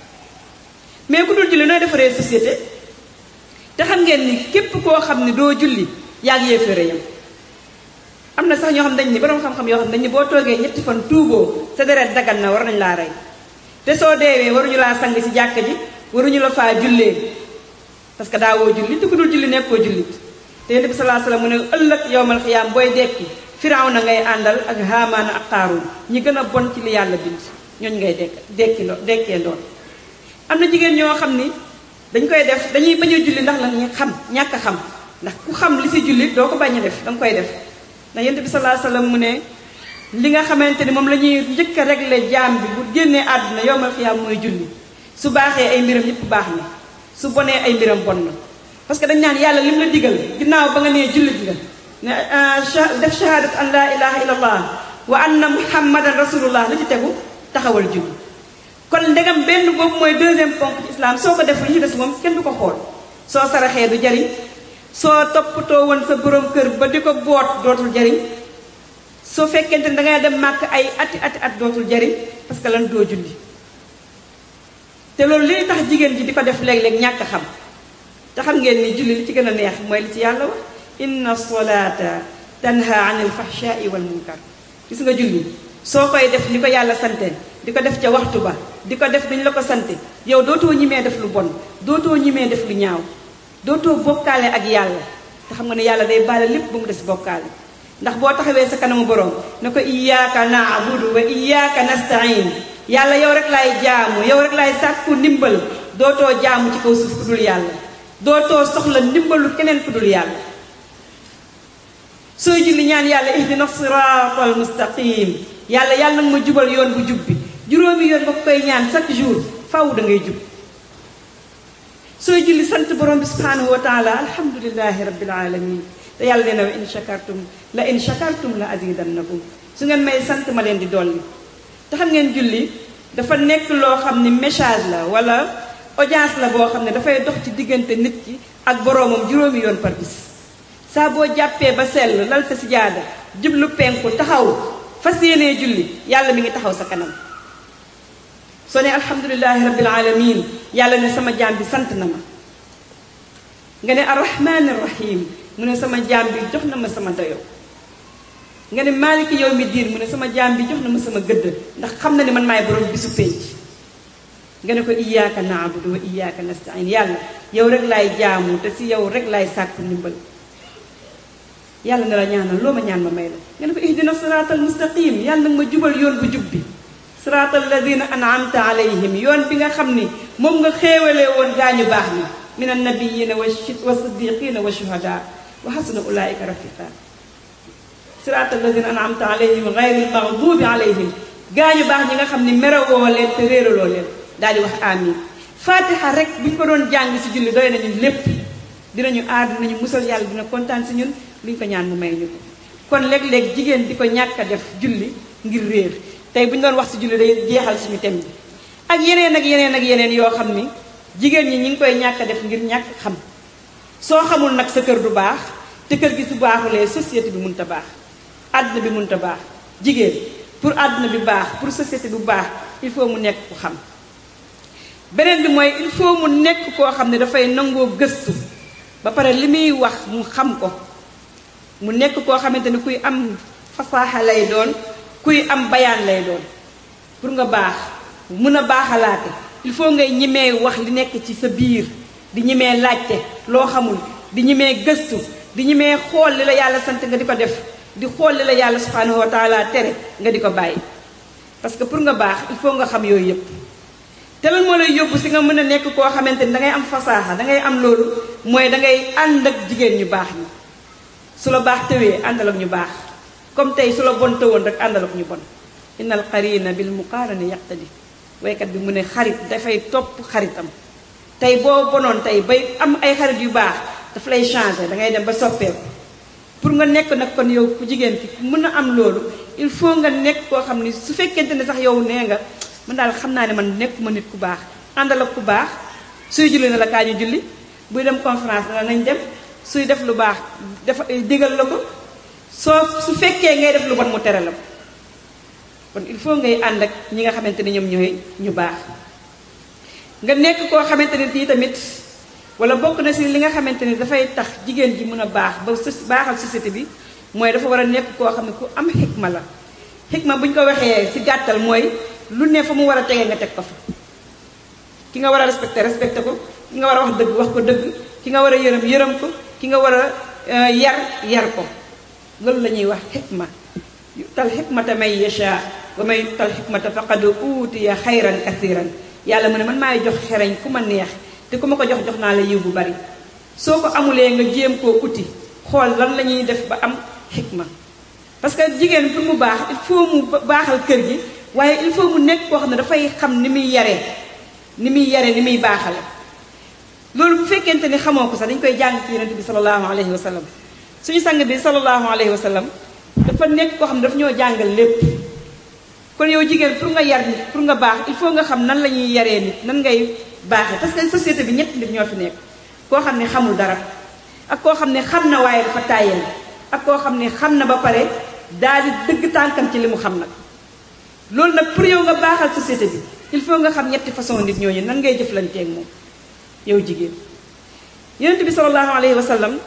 mais ku dul julli nooy defaree société te xam ngeen ni képp koo xam ne doo julli yaa ngi yéeféere yam am na sax ñoo xam dañ ni borom xam-xam yoo xam dañ ni boo toogee ñetti fan tuuboo sa deret dagal na war nañ laa rey te soo deewee waruñu laa sang ci jàkka ji waruñu la faa jullee parce que daawoo julli te ku dul julli nekkoo jullit te yonent bi salaa salaam mu ne ëllëg yowmal xiyaam booy dekki firaw na ngay àndal ak haamaana ak xaaruun ñi gën a bon ci li yàlla bind ñooñ ngay dekk dekki loo dekkee ndoon am na jigéen ñoo xam ni dañ koy def dañuy bañ a julli ndax la ñu xam ñàkk a xam ndax ku xam li si julli doo ko bañ a def danga koy def ndax yonent bi salaa salaam mu ne li nga xamante ni moom la ñuy njëkk a régler jaam bi bu génnee àdduna yowmal xiyaam mooy julli su baaxee ay mbiram yépp baax na su bonee ay mbiram bon na parce que dañ naan yàlla lim la digal ginnaaw ba nga nee jullit nga ne def shahadat an la ilaha illallah wa anna muhammadan rasulullah la ci tegu taxawal julli kon ndegam benn boobu mooy deuxième ponk ci islam soo ko def li ci des moom kenn du ko xool soo saraxee du jariñ soo toppatoo woon sa borom kër ba di ko boot dootul jariñ soo fekkente ne dangay dem màkk ay ati ati at dootul jariñ parce que lan doo julli te loolu li tax jigéen ji di ko def léeg-léeg ñàkk xam te xam ngeen ni julli li ci gën a neex mooy li ci yàlla wax inna solata tanha anil fahshai wal munkar gis nga julli soo koy def ni ko yàlla sante di ko def ca waxtu ba di ko def dañ la ko sante yow dootoo ñimee def lu bon dootoo ñimee def lu ñaaw dootoo bokkaale ak yàlla te xam nga ne yàlla day baale lépp ba mu des bokkaale ndax boo taxawee sa kanamu borom ne ko iyyaka na'budu wa iyyaka nasta'in yàlla yow rek laay jaamu yow rek laay sàkku ndimbal dootoo jaamu ci kaw suuf ku dul yàlla dootoo soxla ndimbalu keneen ku dul yàlla sooy julli ñaan yàlla ihdina siratal mustaqim yàlla yàlla nag ma jubal yoon bu jub bi juróomi yoon ba koy ñaan chaque jour faw da ngay jub sooy julli sant borom bi subhanahu wa taala alhamdulilahi rabbil alamin te yàlla nee na wa in shakartum la in shakartum la azidannakum su ngeen may sant ma leen di dolli te xam ngeen julli dafa nekk loo xam ni message la wala audience la boo xam ne dafay dox ci diggante nit ki ak boroomam juróomi yoon par bis saa boo jàppee ba sell lal sa sijaada jublu penku taxaw fas yéenee julli yàlla mi ngi taxaw sa kanam soo ne alhamdulilahi rabbil alamin yàlla ne sama jaam bi sant na ma nga ne arrahmani rahim mu ne sama jaam bi jox na ma sama dayo nga ne maaliki yow mi diin mu ne sama jaam bi jox na ma sama gëdd ndax xam na ne man maay borom bisu pénc nga ne ko iyyaka na'budu wa iyyaka nasta'in yàlla yow rek laay jaamu te si yow rek laay sàkku ndimbal yàlla ne la ñaanal loo ma ñaan ma may la nga ne ko ihdina siratal mustaqim yàlla nag ma jubal yoon bu jub bi siratal ladina an'amta alayhim yoon bi nga xam ni moom nga xéewalee woon gaañu baax ni min annabiyina wa siddiqina wa shuhada wa hasuna ulaika rafiqa siratal ladina an'amta alayhim ghayril maghdubi alayhim gaañu baax ñi nga xam ni merewoo leen te réeraloo leen daal di wax amin fatiha rek bu ñu ko doon jàng si julli doy nañu lépp dinañu aar dinañu musal yàlla dina kontaan si ñun lu ñu ko ñaan mu may ñu ko kon léeg-léeg jigéen di ko ñàkk a def julli ngir réer tey bu ñu doon wax si julli day jeexal suñu tem bi ak yeneen ak yeneen ak yeneen yoo xam ni jigéen ñi ñi ngi koy ñàkk a def ngir ñàkk xam soo xamul nag sa kër du baax te kër gi su baaxulee société bi mënut a baax àdduna bi mënut a baax jigéen pour àdduna bi baax pour société bu baax il faut mu nekk ku xam beneen bi mooy il faut mu nekk koo xam ne dafay nangoo gëstu ba pare li muy wax mu xam ko mu nekk koo xamante ni kuy am fasaaxa lay doon kuy am bayaan lay doon pour nga baax mun a baaxalaate il faut ngay ñimee wax li nekk ci sa biir di ñimee laajte loo xamul di ñimee gëstu di ñimee xool li la yàlla sant nga di ko def di xool li la yàlla subhanahu wa taala tere nga di ko bàyyi parce que pour nga baax il faut nga xam yooyu yëpp te lan moo lay yóbbu si nga mën a nekk koo xamante ni dangay am fasaaxa dangay am loolu mooy dangay ànd ak jigéen ñu baax ñi su la baax tëwee àndal ak ñu baax comme tey su la bon tëwoon rek àndal ak ñu bon innal qarina bil muqarani yaqtadi waykat bi mu ne xarit dafay topp xaritam tey boo bonoon tey bay am ay xarit yu baax daf lay changer dangay dem ba soppeeku pour nga nekk nag kon yow ku jigéen ki mën a am loolu il faut nga nekk koo xam ni su fekkente ne sax yow nee nga man daal xam naa ne man nekkuma nit ku baax àndal ak ku baax suy julli na la kaa ñu julli buy dem conférence na nañ dem suy def lu baax dafa digal la ko soo su fekkee ngay def lu bon mu tere la ko kon il faut ngay ànd ak ñi nga xamante ni ñoom ñooy ñu baax nga nekk koo xamante ni tii tamit wala bokk na si li nga xamante ni dafay tax jigéen ji mën a baax ba baaxal société bi mooy dafa war a nekk koo xam ne ku am xikma la xikma bu ñu ko waxee si gàttal mooy lu ne fa mu war a tegee nga teg ko fa ki nga war a respecté respecté ko ki nga war a wax dëgg wax ko dëgg ki nga war a yërëm yërëm ko ki nga war a yar yar ko loolu la ñuy wax xikma tal xikmata may yasha wa may tal xikmata faqad uutiya xayran kasiran yàlla mu ne man maay jox xereñ ku ma neex te ku ma ko jox jox naa la yiw bu bari soo ko amulee nga jéem koo uti xool lan la ñuy def ba am xikma parce que jigéen pour mu baax il faut mu baaxal kër gi waaye il faut mu nekk koo xam ne dafay xam ni muy yaree ni muy yaree ni muy baaxale loolu bu fekkente ni xamoo ko sax dañ koy jàng ci yonent bi sallallahu alayhi wa sallam suñu sang bi sallallahu alayhi wa sallam dafa nekk koo xam ne daf ñoo jàngal lépp kon yow jigéen pour nga yar nit pour nga baax il faut nga xam nan la ñuy yaree nit nan ngay baaxee parce que société bi ñett nit ñoo fi nekk koo xam ne xamul dara ak koo xam ne xam na waaye dafa tàyyeel ak koo xam ne xam na ba pare daal di dëgg tànkam ci li mu xam nag loolu nag pour yow nga baaxal société bi il faut nga xam ñetti façon nit ñooñu nan ngay jëflanteeg moom yow jigéen yonent bi sallallahu alayhi wa sallam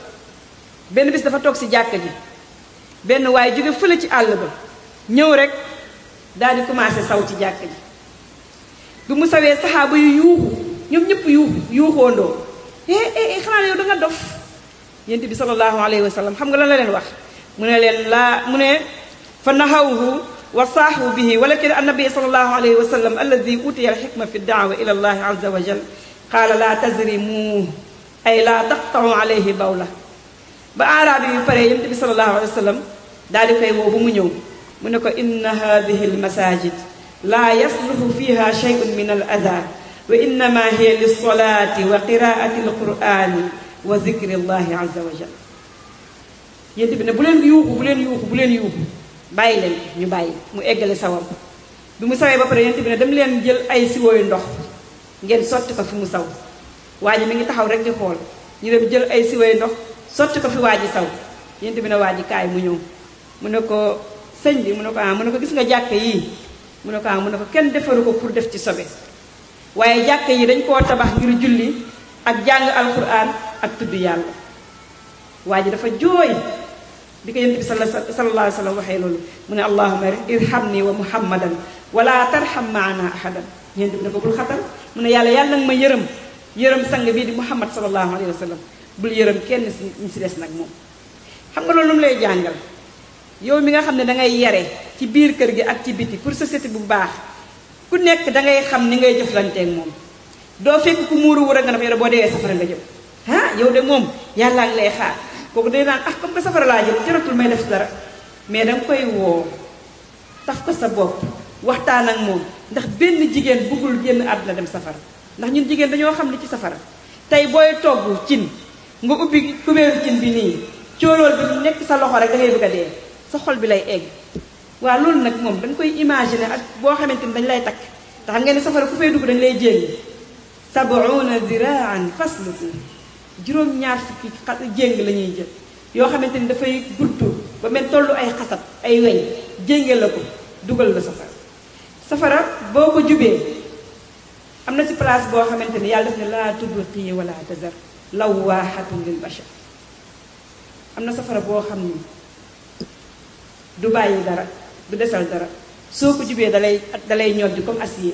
benn bis dafa toog si jàkka ji benn waaye jóge fële ci àll ba ñëw rek daal di commencé saw ci jàkk ji bi mu sawee saxaaba yu yuuxu ñoom ñëpp yuuxu yuuxoondoo eh eh xanaa yow da nga dof yent bi sallallahu alayhi wa sallam xam nga lan la leen wax mu ne leen laa mu ne fa nahawhu wa saaxu bihi walakin annabi sallallahu alayhi wa sallam alladi utiya alxikma fi daawa ila allahi azza wa jal qaala laa tazrimu ay laa taqtau alayhi bawla ba aaraabi yu pare yent bi sallallahu alayhi wa sallam daal di koy woo ba mu ñëw mu ne ko inna hadihi almasajid laa yasluhu fiha shay'un min al ada wa innama hiya lilsolati wa qiraati alqurani wa zikri llahi azza wa jal yént bi ne bu leen yuuxu bu leen yuuxu bu leen yuuxu bàyyi leen ñu bàyyi mu eggale sawam bi mu sawee ba pare yént bi ne dem leen jël ay siwooyu ndox ngeen sotti ko fi mu saw waa ji mi ngi taxaw rek di xool ñu dem jël ay siwooyu ndox sotti ko fi waa ji saw yént bi ne waa ji kaay mu ñëw mu ne ko sëñ bi mu ne ko ah mu ne ko gis nga jàkk yii mu ne ko ah mu ne ko kenn defaru ko pour def ci sobe waaye jàkk yi dañ koo tabax ngir julli ak jàng alquran ak tudd yàlla waa ji dafa jooy bi ko yent bi sallallahu alayhi wa sallam waxee loolu mu ne allahuma irhamni wa muhammadan wala tarham maana ahadan yent bi ne ko bul xatal mu ne yàlla yàlla nag ma yërëm yërëm sang bii di muhammad sallallahu alayhi wa sallam bul yërëm kenn si ñu si des nag moom xam nga loolu lu mu lay jàngal yow mi nga xam ne dangay yare ci biir kër gi ak ci biti pour société bu baax ku nekk dangay xam ni ngay jëflanteeg moom doo fekk ku muuru wu rek nga ne yow boo deewee safara nga jëm ah yow de moom yàllaa ngi lay xaar kooku day naan ah comme que safara laa jëm jaratul may def dara mais danga koy woo taf ko sa bopp waxtaan ak moom ndax benn jigéen bëggul génn àdduna dem safara ndax ñun jigéen dañoo xam li ci safara tey booy togg cin nga ubbi kubéeru cin bi nii coolool bi nekk sa loxo rek da ngay bëgg a dee sa xol bi lay egg waaw loolu nag moom dañ koy imaginer ak boo xamante ni dañ lay takk te xam ngeen ne safara ku fay dugg dañ lay jéng sabuuna ziraan fasluku juróom-ñaar fukki xa jéng la ñuy jël yoo xamante ni dafay gudd ba mel tollu ay xasab ay weñ jénge la ko dugal la safara safara boo ko jubee am na ci place boo xamante ni yàlla def ne laa tubqi wala tazar lawaaxatun lil bashar am na safara boo xam ni du bàyyi dara du desal dara soo ko jubee dalay dalay ñoddi comme acier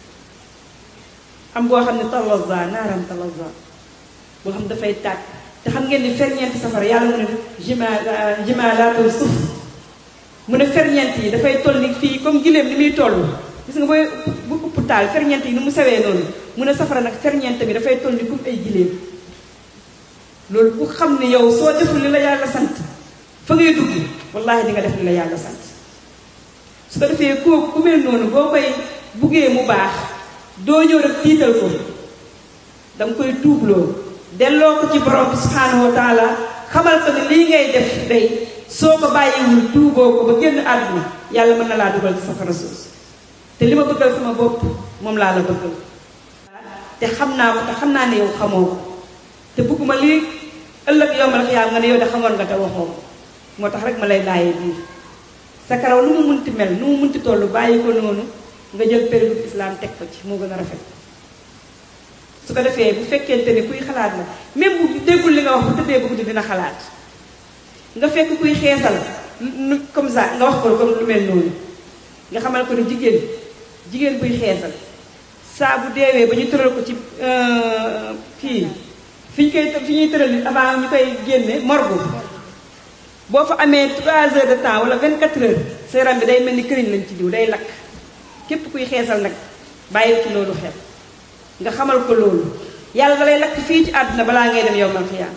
am boo xam ne talaza naaram talaza boo xam dafay tàkk te xam ngeen ni ferñeenti safara yàlla mu ne jima jimalaatul suuf mu ne ferñeent yi dafay toll ni fii comme giléem ni muy toll gis nga booy bu upp taal ferñeent yi ni mu sewee noonu mu ne safara nag ferñeent bi dafay toll ni comme ay giléem loolu ku xam ne yow soo deful li la yàlla sant fa ngay dugg wallahi di nga def li la yàlla sant su ko defee kooku ku mel noonu boo koy buggee mu baax doo ñëw rek tiital ko danga koy tuubloo delloo ko ci borom bi subhanahu wa taala xamal ko ne lii ngay def day soo ko bàyyiwul tuuboo ko ba génn àdduna yàlla mën na laa dugal ci safara suus te li ma bëggal sama bopp moom laa la bëggal te xam naa ko te xam naa ne yow xamoo ko te bëgguma lii ëllëg yow ma la xiyaam nga ne yow de xamoon nga te waxoo moo tax rek ma lay laayee biir sa karaw nu mu munti mel nu mu munti toll bàyyi ko noonu nga jël période islam teg ko ci moo gën a rafet su ko defee bu fekkente ni kuy xalaat la même bu déggul li nga wax bu tëddee ba guddi dina xalaat nga fekk kuy xeesal nu comme ça nga wax ko comme lu mel noonu nga xamal ko ne jigéen jigéen buy xeesal saa bu deewee ba ñu tëral ko ci kii fi ñu koy fi ñuy tëral nit avant ñu koy génne morgue boo fa amee 3 heures de temps wala 24 heures sa yaram bi day mel ni këriñ lañ ci diw day lakk képp kuy xeesal nag bàyyi ci loolu xel nga xamal ko loolu yàlla da lay lakk fii ci àdduna balaa ngay dem yow man xiyaam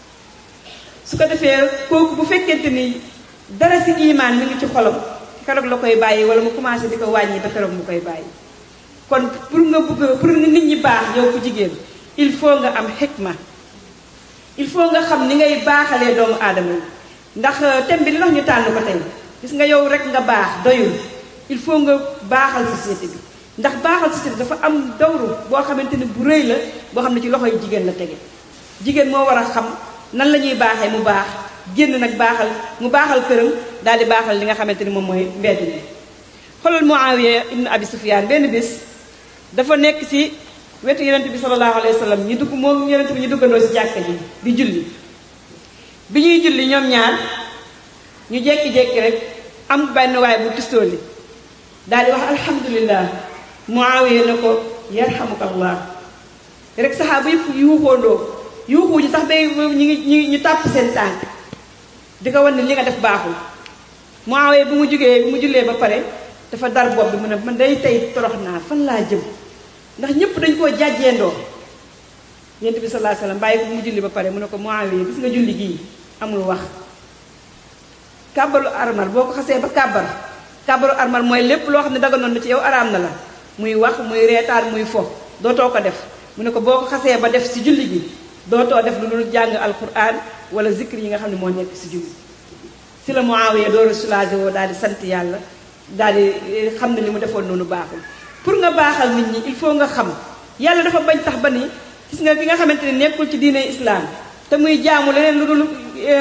su ko defee kooku bu fekkente ni dara si imaan mi ngi ci xolam keroog la koy bàyyi wala mu commencé di ko wàññi ba keroog mu koy bàyyi kon pour nga bëgg pour nga nit ñi baax yow ku jigéen il faut nga am xikma il faut nga xam ni ngay baaxalee doomu aadama yi ndax thème bi li tax ñu tànn ko tey gis nga yow rek nga baax doyul il faut nga baaxal société bi ndax baaxal société dafa am dawru boo xamante ni bu rëy la boo xam ne ci loxoy jigéen la tege jigéen moo war a xam nan la ñuy baaxee mu baax génn nag baaxal mu baaxal këram daal di baaxal li nga xamante ni moom mooy mbedd mi xoolal Muawiya ibn Abi Sufyaan benn bis dafa nekk ci wetu yonent bi sallallahu alayhi wa sallam ñu dugg moom yonent bi ñu duggandoo ci jàkka ji di julli bi ñuy julli ñoom ñaar ñu jekki-jekki rek am benn waay bu tistooli daal di wax alhamdulillah Muawiya ne ko yarhamukallah rek saxaaba yëpp yuuxoondoo yuuxuñu sax day ñu ngi ñu ñu tàpp seen tànk di ko wan ne li nga def baaxul Muawiya bu mu jógee bu mu jullee ba pare dafa dar bopp bi mu ne man day tey torox naa fan laa jëm ndax ñëpp dañ koo jàjjeendoo yent bi sallallahu alayhi wasallam bàyyi ko bu mu julli ba pare mu ne ko Muawiya gis nga julli gii amul wax kàbbalu armal boo ko xasee ba kàbbar kàbbalu armal mooy lépp loo xam ne daganoon na ci yow araam na la muy wax muy reetaan muy fo dootoo ko def mu ne ko boo ko xasee ba def si julli gi dootoo def lu dul jàng alquran wala zikr yi nga xam ne moo nekk si julli si la Muawiya door a soulagé woo daal di sant yàlla daal di xam ne li mu defoon noonu baaxul pour nga baaxal nit ñi il faut nga xam yàlla dafa bañ tax ba ni gis nga ki nga xamante ne nekkul ci diine islam te muy jaamu leneen lu dul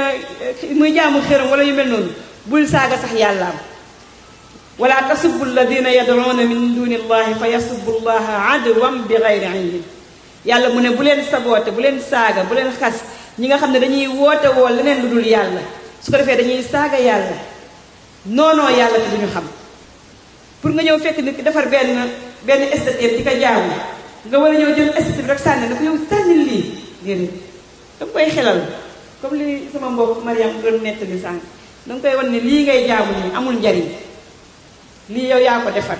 muy jaamu xëram wala yu mel noonu bul saaga sax yàllaam wala tasubbu alladina yad'una min duni allahi fa yasubbu allaha adwan bi gayri ilmin yàlla mu ne bu leen saboote bu leen saaga bu leen xas ñi nga xam ne dañuy woote woo leneen lu dul yàlla su ko defee dañuy saaga yàlla noonoo yàlla te duñu xam pour nga ñëw fekk nit ki defar benn benn esthétique di ko jaamu nga war a ñëw jël esthétique rek sànni ne ko yow sànni lii déedéet da nga koy xelal comme li sama mbokk Mariam doon nettali sànq da nga koy wan ne lii ngay jaamu nii amul njariñ lii yow yaa ko defar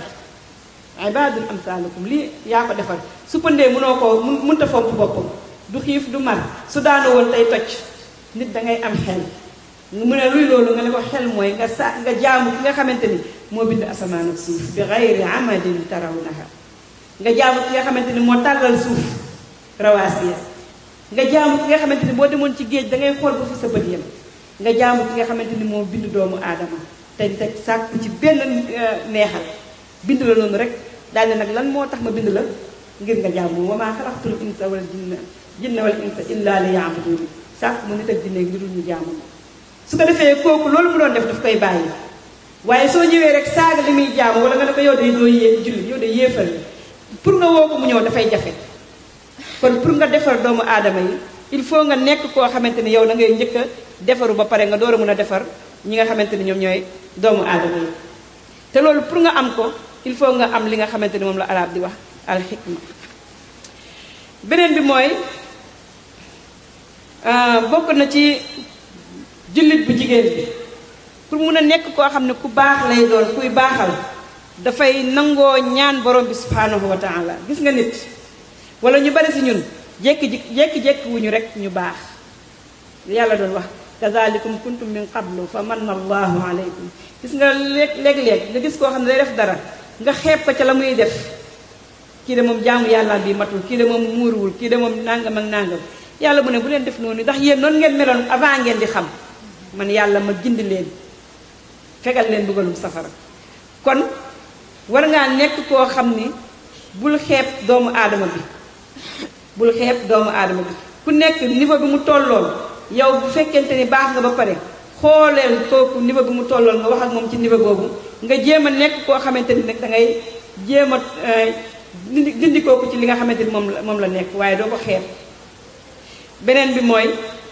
ibadun amsalukum lii yaa ko defar su pëndee mënoo ko mun mënta fomp boppam du xiif du mar su daanu woon tey toj nit da ngay am xel mu ne luy loolu nga ne ko xel mooy nga sa nga jaamu ki nga xamante ni moo bind asamaan ak suuf bi gayri amadin tarawnaha nga jaamu ki nga xamante ni moo tàllal suuf rawaasiya nga jaamu ki nga xamante ni boo demoon ci géej da ngay xool ba fi sa bët yam nga jaamu ki nga xamante ni moo bind doomu aadama te teg sàkku ci benn neexal bind la noonu rek daal ne nag lan moo tax ma bind la ngir nga jaamu wa maa xalaqtul insa wal jinna jinna wal insa illa li yaabuduni sàkk mu nit ak jinne ngir ñu jaamu su ko defee kooku loolu mu doon def daf koy bàyyi waaye soo ñëwee rek saaga li muy jaamu wala nga ne ko yow de doo yée julli yow de yéefal pour nga woo ko mu ñëw dafay jafe kon pour nga defar doomu aadama yi il faut nga nekk koo xamante ni yow da ngay njëkk a defaru ba pare nga door a mën a defar ñi nga xamante ni ñoom ñooy doomu aadama yi te loolu pour nga am ko il faut nga am li nga xamante ni moom la arab di wax al xikma beneen bi mooy bokk na ci jullit bu jigéen bi pour mun a nekk koo xam ne ku baax lay doon kuy baaxal dafay nangoo ñaan borom bi subhanahu wa taala gis nga nit wala ñu bari si ñun jékki jékki jékki wuñu rek ñu baax yàlla doon wax kazalikum kuntum min qablu fa manna allahu alaykum gis nga léeg léeg-léeg nga gis koo xam ne day def dara nga xeeb ko ca la muy def kii de moom jaamu yàlla bi matul kii de moom muuruwul kii de moom nangam ak nangam yàlla mu ne bu leen def noonu ndax yéen noonu ngeen meloon avant ngeen di xam man yàlla ma gindi leen fegal leen bëggalum safara kon war ngaa nekk koo xam ni bul xeeb doomu aadama bi bul xeeb doomu aadama bi ku nekk niveau bi mu tolloon yow bu fekkente ni baax nga ba pare xooleel kooku niveau bi mu tolloon nga wax ak moom ci niveau boobu nga jéem a nekk koo xamante ni nag da ngay jéem a dindi dindi kooku ci li nga xamante ni moom la moom la nekk waaye doo ko xeeb beneen bi mooy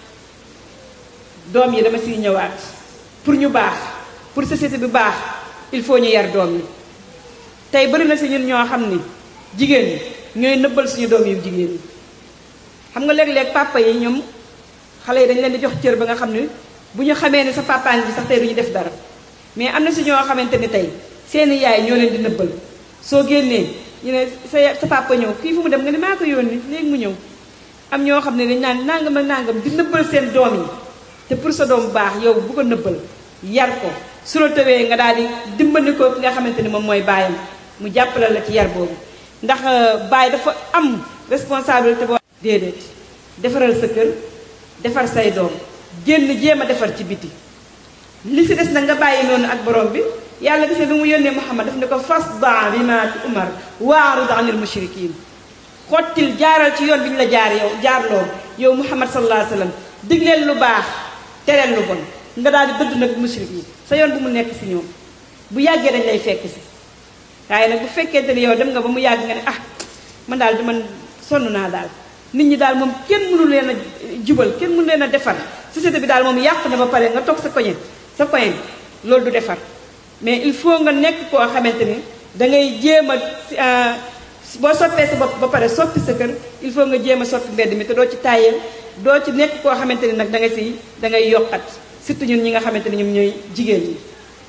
doom yi dama siy ñëwaat pour ñu baax pour société bi baax il faut ñu yar doom yi tey bari na si ñun ñoo xam ni jigéen ñi ñooy nëbbal suñu doom yu jigéen ñi xam nga léeg-léeg papa yi ñoom xale yi dañ leen di jox cër ba nga xam ne bu ñu xamee ne sa papaan bi sax tey du ñu def dara mais am na si ñoo xamante ni tey seeni yaay ñoo leen di nëbbal soo génnee ñu ne sa sa papa ñëw kii fu mu dem nga ne maa ko yónni léegi mu ñëw am ñoo xam ne dañ naan nangam ak nangam di nëbbal seen doom yi te pour sa doom baax yow bu ko nëbbal yar ko su la tëwee nga daal di dimbali ko ki nga xamante ni moom mooy baayam mu jàppale la ci yar boobu ndax baay dafa am responsabilité boo déedéet defaral sa kër defar say doom génn jéem a defar ci biti li si des na nga bàyyi noonu ak borom bi yàlla gis ne bi mu yónnee Muhammad daf ne ko fasda bima umar waarid anil mushrikin xottil jaaral ci yoon bi ñu la jaar yow jaarloo yow Muhammad sallallahu alayhi wa sallam digleel lu baax tereel lu bon nga daal di dëdd nag mushrik yi sa yoon bu mu nekk si ñoom bu yàggee dañ lay fekk si waaye nag bu fekkente ni yow dem nga ba mu yàgg nga ne ah man daal di man sonn naa daal nit ñi daal moom kenn mënu leen a jubal kenn mënu leen a defar société bi daal moom yàqu na ba pare nga toog sa koñe sa koñe loolu du defar mais il faut nga nekk koo xamante ni da ngay jéem a boo soppee sa bopp ba pare soppi sa kër il faut nga jéem a soppi mbedd mi te doo ci tàyyeel doo ci nekk koo xamante ni nag da nga si da ngay yokkat surtout ñun ñi nga xamante ni ñoom ñooy jigéen ñi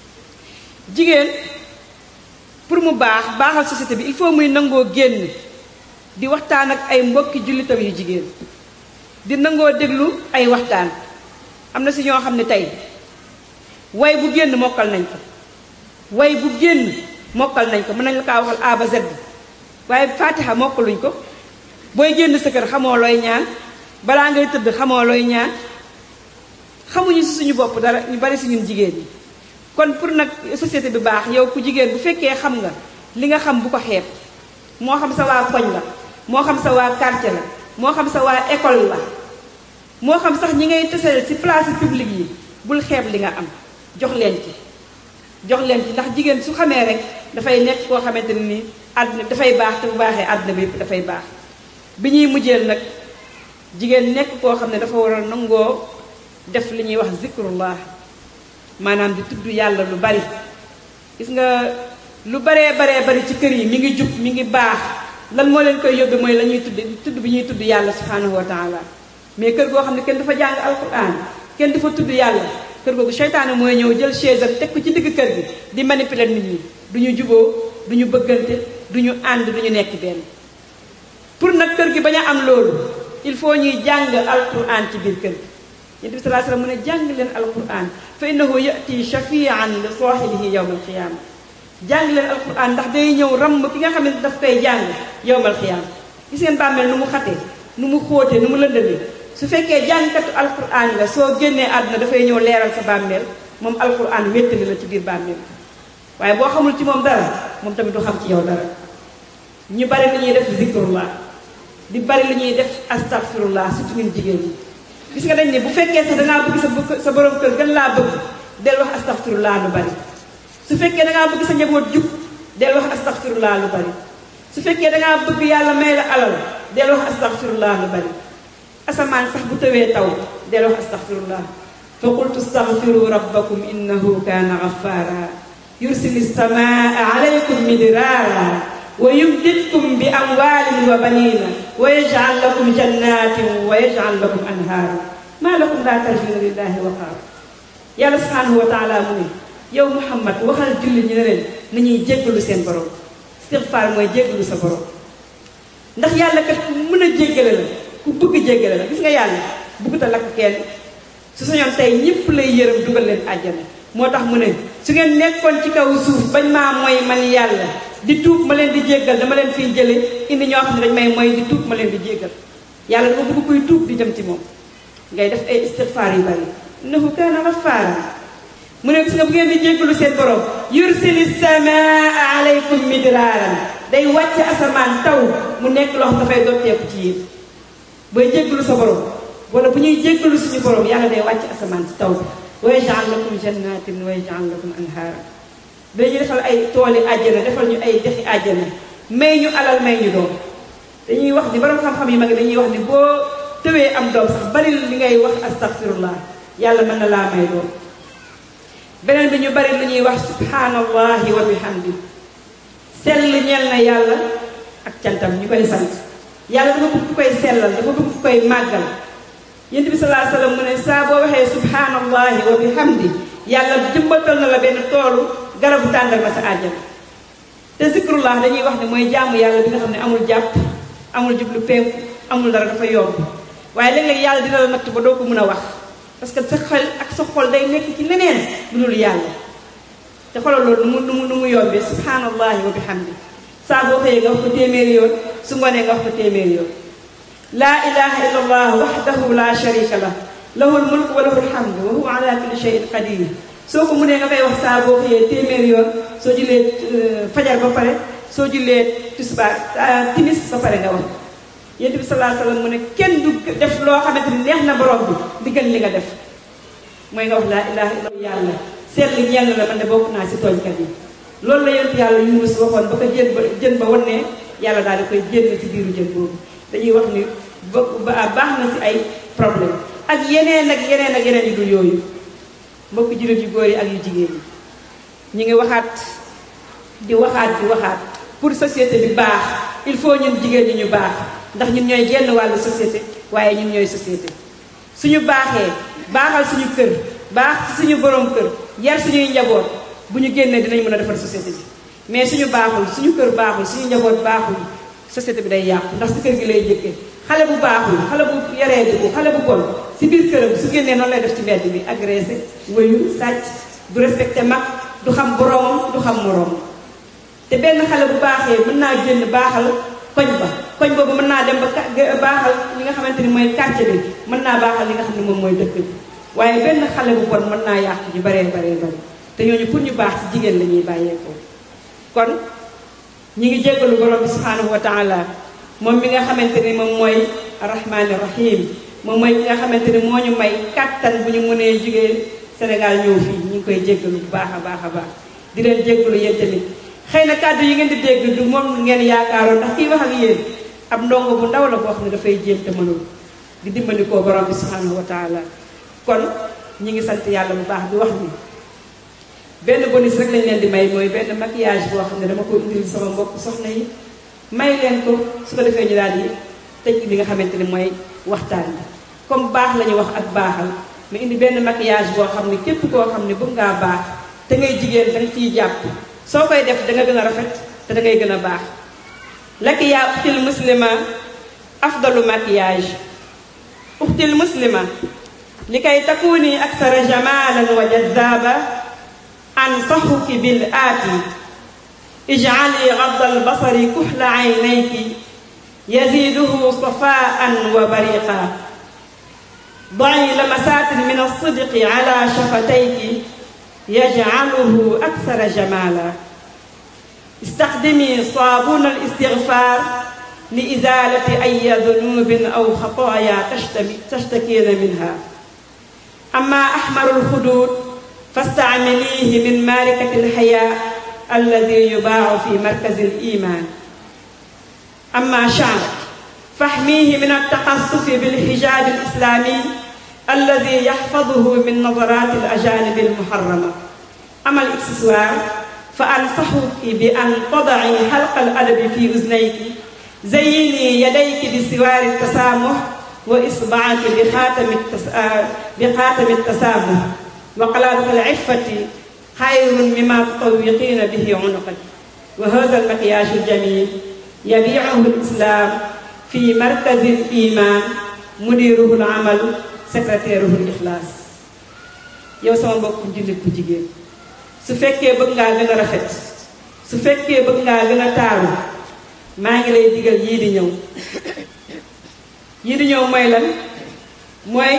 jigéen pour mu baax baaxal société bi il faut muy nangoo génn di waxtaan ak ay mbokki jullitam yu jigéen di nangoo déglu ay waxtaan am na si ñoo xam ne tey way bu génn mokkal nañ ko way bu génn mokkal nañ ko mën nañ la kaa waxal A ba Z waaye fatiha mokkaluñ ko booy génn sa kër xamoo looy ñaan balaa ngay tëdd xamoo looy ñaan xamuñu si suñu bopp dara ñu bari si ñun jigéen ñi kon pour nag société bi baax yow ku jigéen bu fekkee xam nga li nga xam bu ko xeeb moo xam sa waa koñ la moo xam sa waa quartier la moo xam sa waa école la moo xam sax ñi ngay teseel ci place publique yi bul xeeb li nga am jox leen ci jox leen ci ndax jigéen su xamee rek dafay nekk koo xamante ne ni àdduna dafay baax te bu baaxee àdduna bi yëpp dafay baax bi ñuy mujjeel nag jigéen nekk koo xam ne dafa war a nangoo def li ñuy wax zikrullah maanaam di tudd yàlla lu bari gis nga lu baree baree bari ci kër yi mi ngi jub mi ngi baax lan moo leen koy yóbbe mooy la ñuy tudd tudd bi ñuy tudd yàlla subhanahu wa taala mais kër goo xam ne kenn dafa jàng alquran kenn dafa tudd yàlla kër googu seytaane mooy ñëw jël chaise am teg ko ci digg kër gi di manipuler nit ñi du ñu juboo du ñu bëggante du ñu ànd du ñu nekk benn pour nag kër gi bañ a am loolu il faut ñuy jàng alquran ci biir kër gi yonent bi salaa sallam mu ne jàng leen alquran fa innahu yati shafian li saahibihi yowma alqiyama jàng leen alquran ndax day ñëw ramm ki nga xam ne daf koy jàng yowmal qiyaama gis ngeen bàmmeel nu mu xatee nu mu xóotee nu mu lëndëmee su fekkee jàngkatu alquran nga soo génnee àdduna dafay ñëw leeral sa bàmmeel moom alquran wéttali la ci biir bàmmeel waaye boo xamul ci moom dara moom tamit du xam ci yow dara ñu bari lu ñuy def zikrullah di bari lu ñuy def astaghfirullah surtout ñun jigéen ñi gis nga dañ ne bu fekkee sax dangaa bëgg sa bëgg sa borom kër gën laa bëgg del wax astaghfirullah lu bari su fekkee dangaa bëgg sa njaboot jub del wax astaghfirullah lu bari su fekkee dangaa bëgg yàlla may la alal del wax astaghfirullah lu bari asamaan sax bu tawee taw del wax astaghfirullah fa qultu astaghfiru rabbakum innahu kaana ghaffara yursili samaa alaykum midraara wa yumdidkum bi amwaalin wa baniina wa yaj'al lakum jannatin wa yaj'al lakum anhaara maa lakum laa tarjuuna lillahi waqaara yàlla subhanahu wa taala mu ne yow muhammad waxal julli ñu ne leen nañuy jéggalu seen borom istigfaar mooy jéggalu sa borom ndax yàlla kat ku mën a jéggale la ku bëgg jéggale la gis nga yàlla bëggut a lakk kenn su sañoon tey ñëpp lay yërëm dugal leen àjjana moo tax mu ne su ngeen nekkoon ci kaw suuf bañ maa mooy man yàlla di tuub ma leen di jéggal dama leen fiy jële indi ñoo xam ne dañ may mooy di tuub ma leen di jéggal yàlla dafa bëgg kuy tuub di jëm ci moom ngay def ay istigfaar yu bari innahu kaana gaffaara mu ne gis nga bu ngeen di jéggalu seen borom yursili samaa alaykum midraaran day wàcc asamaan taw mu nekk loo xam dafay dotteeku ci yéen booy jéggalu sa borom wala bu ñuy jéggalu suñu borom yàlla day wàcc asamaan si taw bi wa yaj'al lakum jannatin wa yaj'al lakum anhaara dañuy defal ay tooli àjjana defal ñu ay dexi àjjana may ñu alal may ñu doom dañuy wax ni borom xam-xam yi mag dañuy wax ni boo tëwee am doom sax bari li ngay wax astaghfirullah yàlla mën na laa may doom beneen bi ñu bari lu ñuy wax subhanallahi wa bihamdi sell ñeel na yàlla ak cantam ñu koy sant yàlla dafa bëgg ku koy sellal dafa bëgg ku koy màggal yent bi salaa sallam mu ne saa boo waxee subhanallahi wa bihamdi yàlla jëmbatal na la benn toolu garabu tàndal ma sa àjjana te zikrullah dañuy wax ne mooy jaamu yàlla bi nga xam ne amul jàpp amul jublu penku amul dara dafa yomb waaye léeg-léeg yàlla dina la natt ba doo ko mën a wax parce que sa xel ak sa xol day nekk ci leneen lu dul yàlla te xoolal loolu nu mu nu mu nu mu yombee subhanallahi wa bihamdi saa boo xëyee nga wax ko téeméeri yoon su ngoonee nga wax ko téeméeri yoon laa ilaha illa allah waxdahu la sharika lah lahul mulk wa lahul hamd wa huwa ala kulli shay'in qadir soo ko mënee nga koy wax saa boo xëyee téeméeri yoon soo jullee fajar ba pare soo jullee tisbaar timis ba pare nga wax yonent bi sallallahu alayhi wasallam mu ne kenn du def loo xamante ni neex na borom bi di gën li nga def mooy nga wax laa ilaha illa yàlla seetlu ñeel la man de bokk naa si tooñkat yi loolu la yonent yàlla Yunus waxoon ba ko jën ba jën ba wan ne yàlla daal di koy génn ci biiru jën boobu dañuy wax ni ba baax na si ay problème ak yeneen ak yeneen ak yeneen yu dul yooyu mbokk jullit yu góor yi ak yu jigéen yi ñi ngi waxaat di waxaat di waxaat pour société bi baax il faut ñun jigéen ñi ñu baax ndax ñun ñooy genn wàllu société waaye ñun ñooy société suñu baaxee baaxal suñu kër baax ci suñu borom kër yar suñuy njaboot bu ñu génnee dinañ mën a defar société bi mais suñu baaxul suñu kër baaxul suñu njaboot baaxul société bi day yàqu ndax si kër gi lay jëkkee xale bu baaxul xale bu yaree di xale bu bon si biir këram su génnee noonu lay def ci mbedd bi agressé wëyu sàcc du respecté mag du xam boromam du xam moroom te benn xale bu baaxee mën naa génn baaxal koñ ba koñ boobu mën naa dem ba baaxal li nga xamante ni mooy quartier bi mën naa baaxal li nga xam ne moom mooy dëkk bi waaye benn xale bu bon mën naa yàq ñu baree baree bari te ñooñu pour ñu baax ci jigéen la ñuy bàyyeekoo kon ñi ngi jéggalu borom bi subhanahu wa taala moom mi nga xamante ni moom mooy arrahmaani rahim moom mooy ki nga xamante ni moo ñu may kattan bu ñu mënee jugee Sénégal ñëw fii ñu ngi koy jéggalu bu baax a baax a baax di leen jéggalu yéen tamit xëy na kàddu yi ngeen di dégg du moom ngeen yaakaaroon ndax kiy wax ak yéen ab ndongo bu ndaw la boo xam ne dafay jéem te mënul di dimbali koo borom bi subhanahu wa taala kon ñi ngi sant yàlla bu baax di wax ni benn bonus rek lañ leen di may mooy benn maquillage boo xam ne dama ko indil sama mbokk soxna yi may leen ko su ko defee ñu daal di tëj li nga xamante ni mooy waxtaan bi comme baax la ñu wax ak baaxal ma indi benn maquillage boo xam ne képp koo xam ne bëgg ngaa baax te ngay jigéen da nga ciy jàpp soo koy def da nga gën a rafet te da ngay gën a baax laki yaa uxtil muslima afdalu maquillage uxtil muslima li kay takuni aksara jamalan wa jazaba ansaxuki bil aati ijcali gadda albasari kuxla caynayki yaziduhu safaan wa bariqa ضعي لمسات من الصدق على شفتيك يجعله أكثر جمالا استخدمي صابون الاستغفار لإزالة أي ذنوب أو خطايا تشتكين منها أما أحمر الخدود فاستعمليه من ماركة الحياء الذي يباع في مركز الإيمان أما شعرك فاحميه من التقصف بالحجاب الإسلامي الذي يحفظه من نظرات الأجانب المحرمة أما الإكسسوار فأنصحك بأن تضعي حلق الأدب في أذنيك زيني يديك بسوار التسامح وإصبعك بخاتم بخاتم التسامح وقلادة العفة خير مما تطوقين به عنقك وهذا المكياج الجميل يبيعه الإسلام في مركز الإيمان مديره العمل secrétaire ul ixlaas yow sama mbokku jullit bu jigéen su fekkee bëgg ngaa gën a rafet su fekkee bëgg ngaa gën a taaru maa ngi lay digal yii di ñëw yii di ñëw mooy lan mooy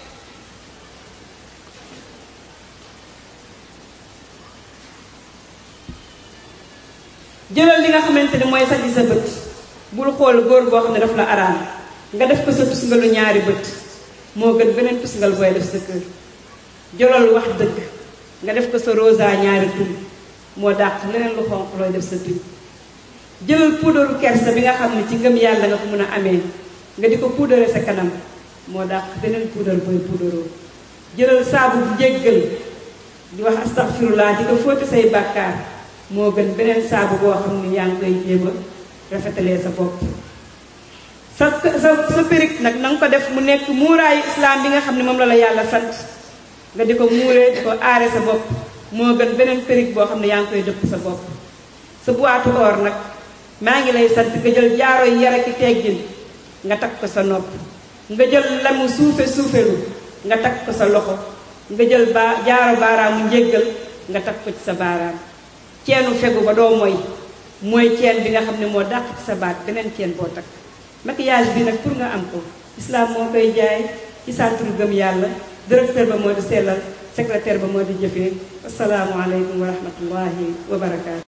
jëlal li nga xamante ni mooy saji sa bët bul xool góor boo xam ne daf la araam nga def ko sa tusngalu ñaari bët moo gën beneen tusngal booy def sa kër jolol wax dëgg nga def ko sa rosa ñaari tuñ moo dàq leneen lu xonq looy def sa tuñ jëlal puudaru kersa bi nga xam ne ci ngëm yàlla nga ko mën a amee nga di ko puudare sa kanam moo dàq beneen puudar booy puudaroo jëlal saabu bu jéggal di wax astaghfirullah di ko fóote say bàkkaar moo gën beneen saabu boo xam ne yaa ngi koy jéem a rafetalee sa bopp sa sa sa périg nag na nga ko def mu nekk muuraayu islam bi nga xam ne moom la la yàlla sant nga di ko muuree di ko aare sa bopp moo gën beneen périg boo xam ne yaa ngi koy dëpp sa bopp sa boitu or nag maa ngi lay sant nga jël jaaro yi yara ki teggin nga takk ko sa nopp nga jël lamu suufe suufelu nga takk ko sa loxo nga jël ba jaaro baaraamu njéggal nga takk ko ci sa baaraam ceenu fegu ba doo mooy mooy ceen bi nga xam ne moo dàq ci sa baat beneen ceen boo takk maquillage bi nag pour nga am ko islam moo koy jaay ci centre gëm yàlla directeur ba moo di sellal secrétaire ba moo di jëfee asalaamualeykum wa rahmatullahi wa barakaatu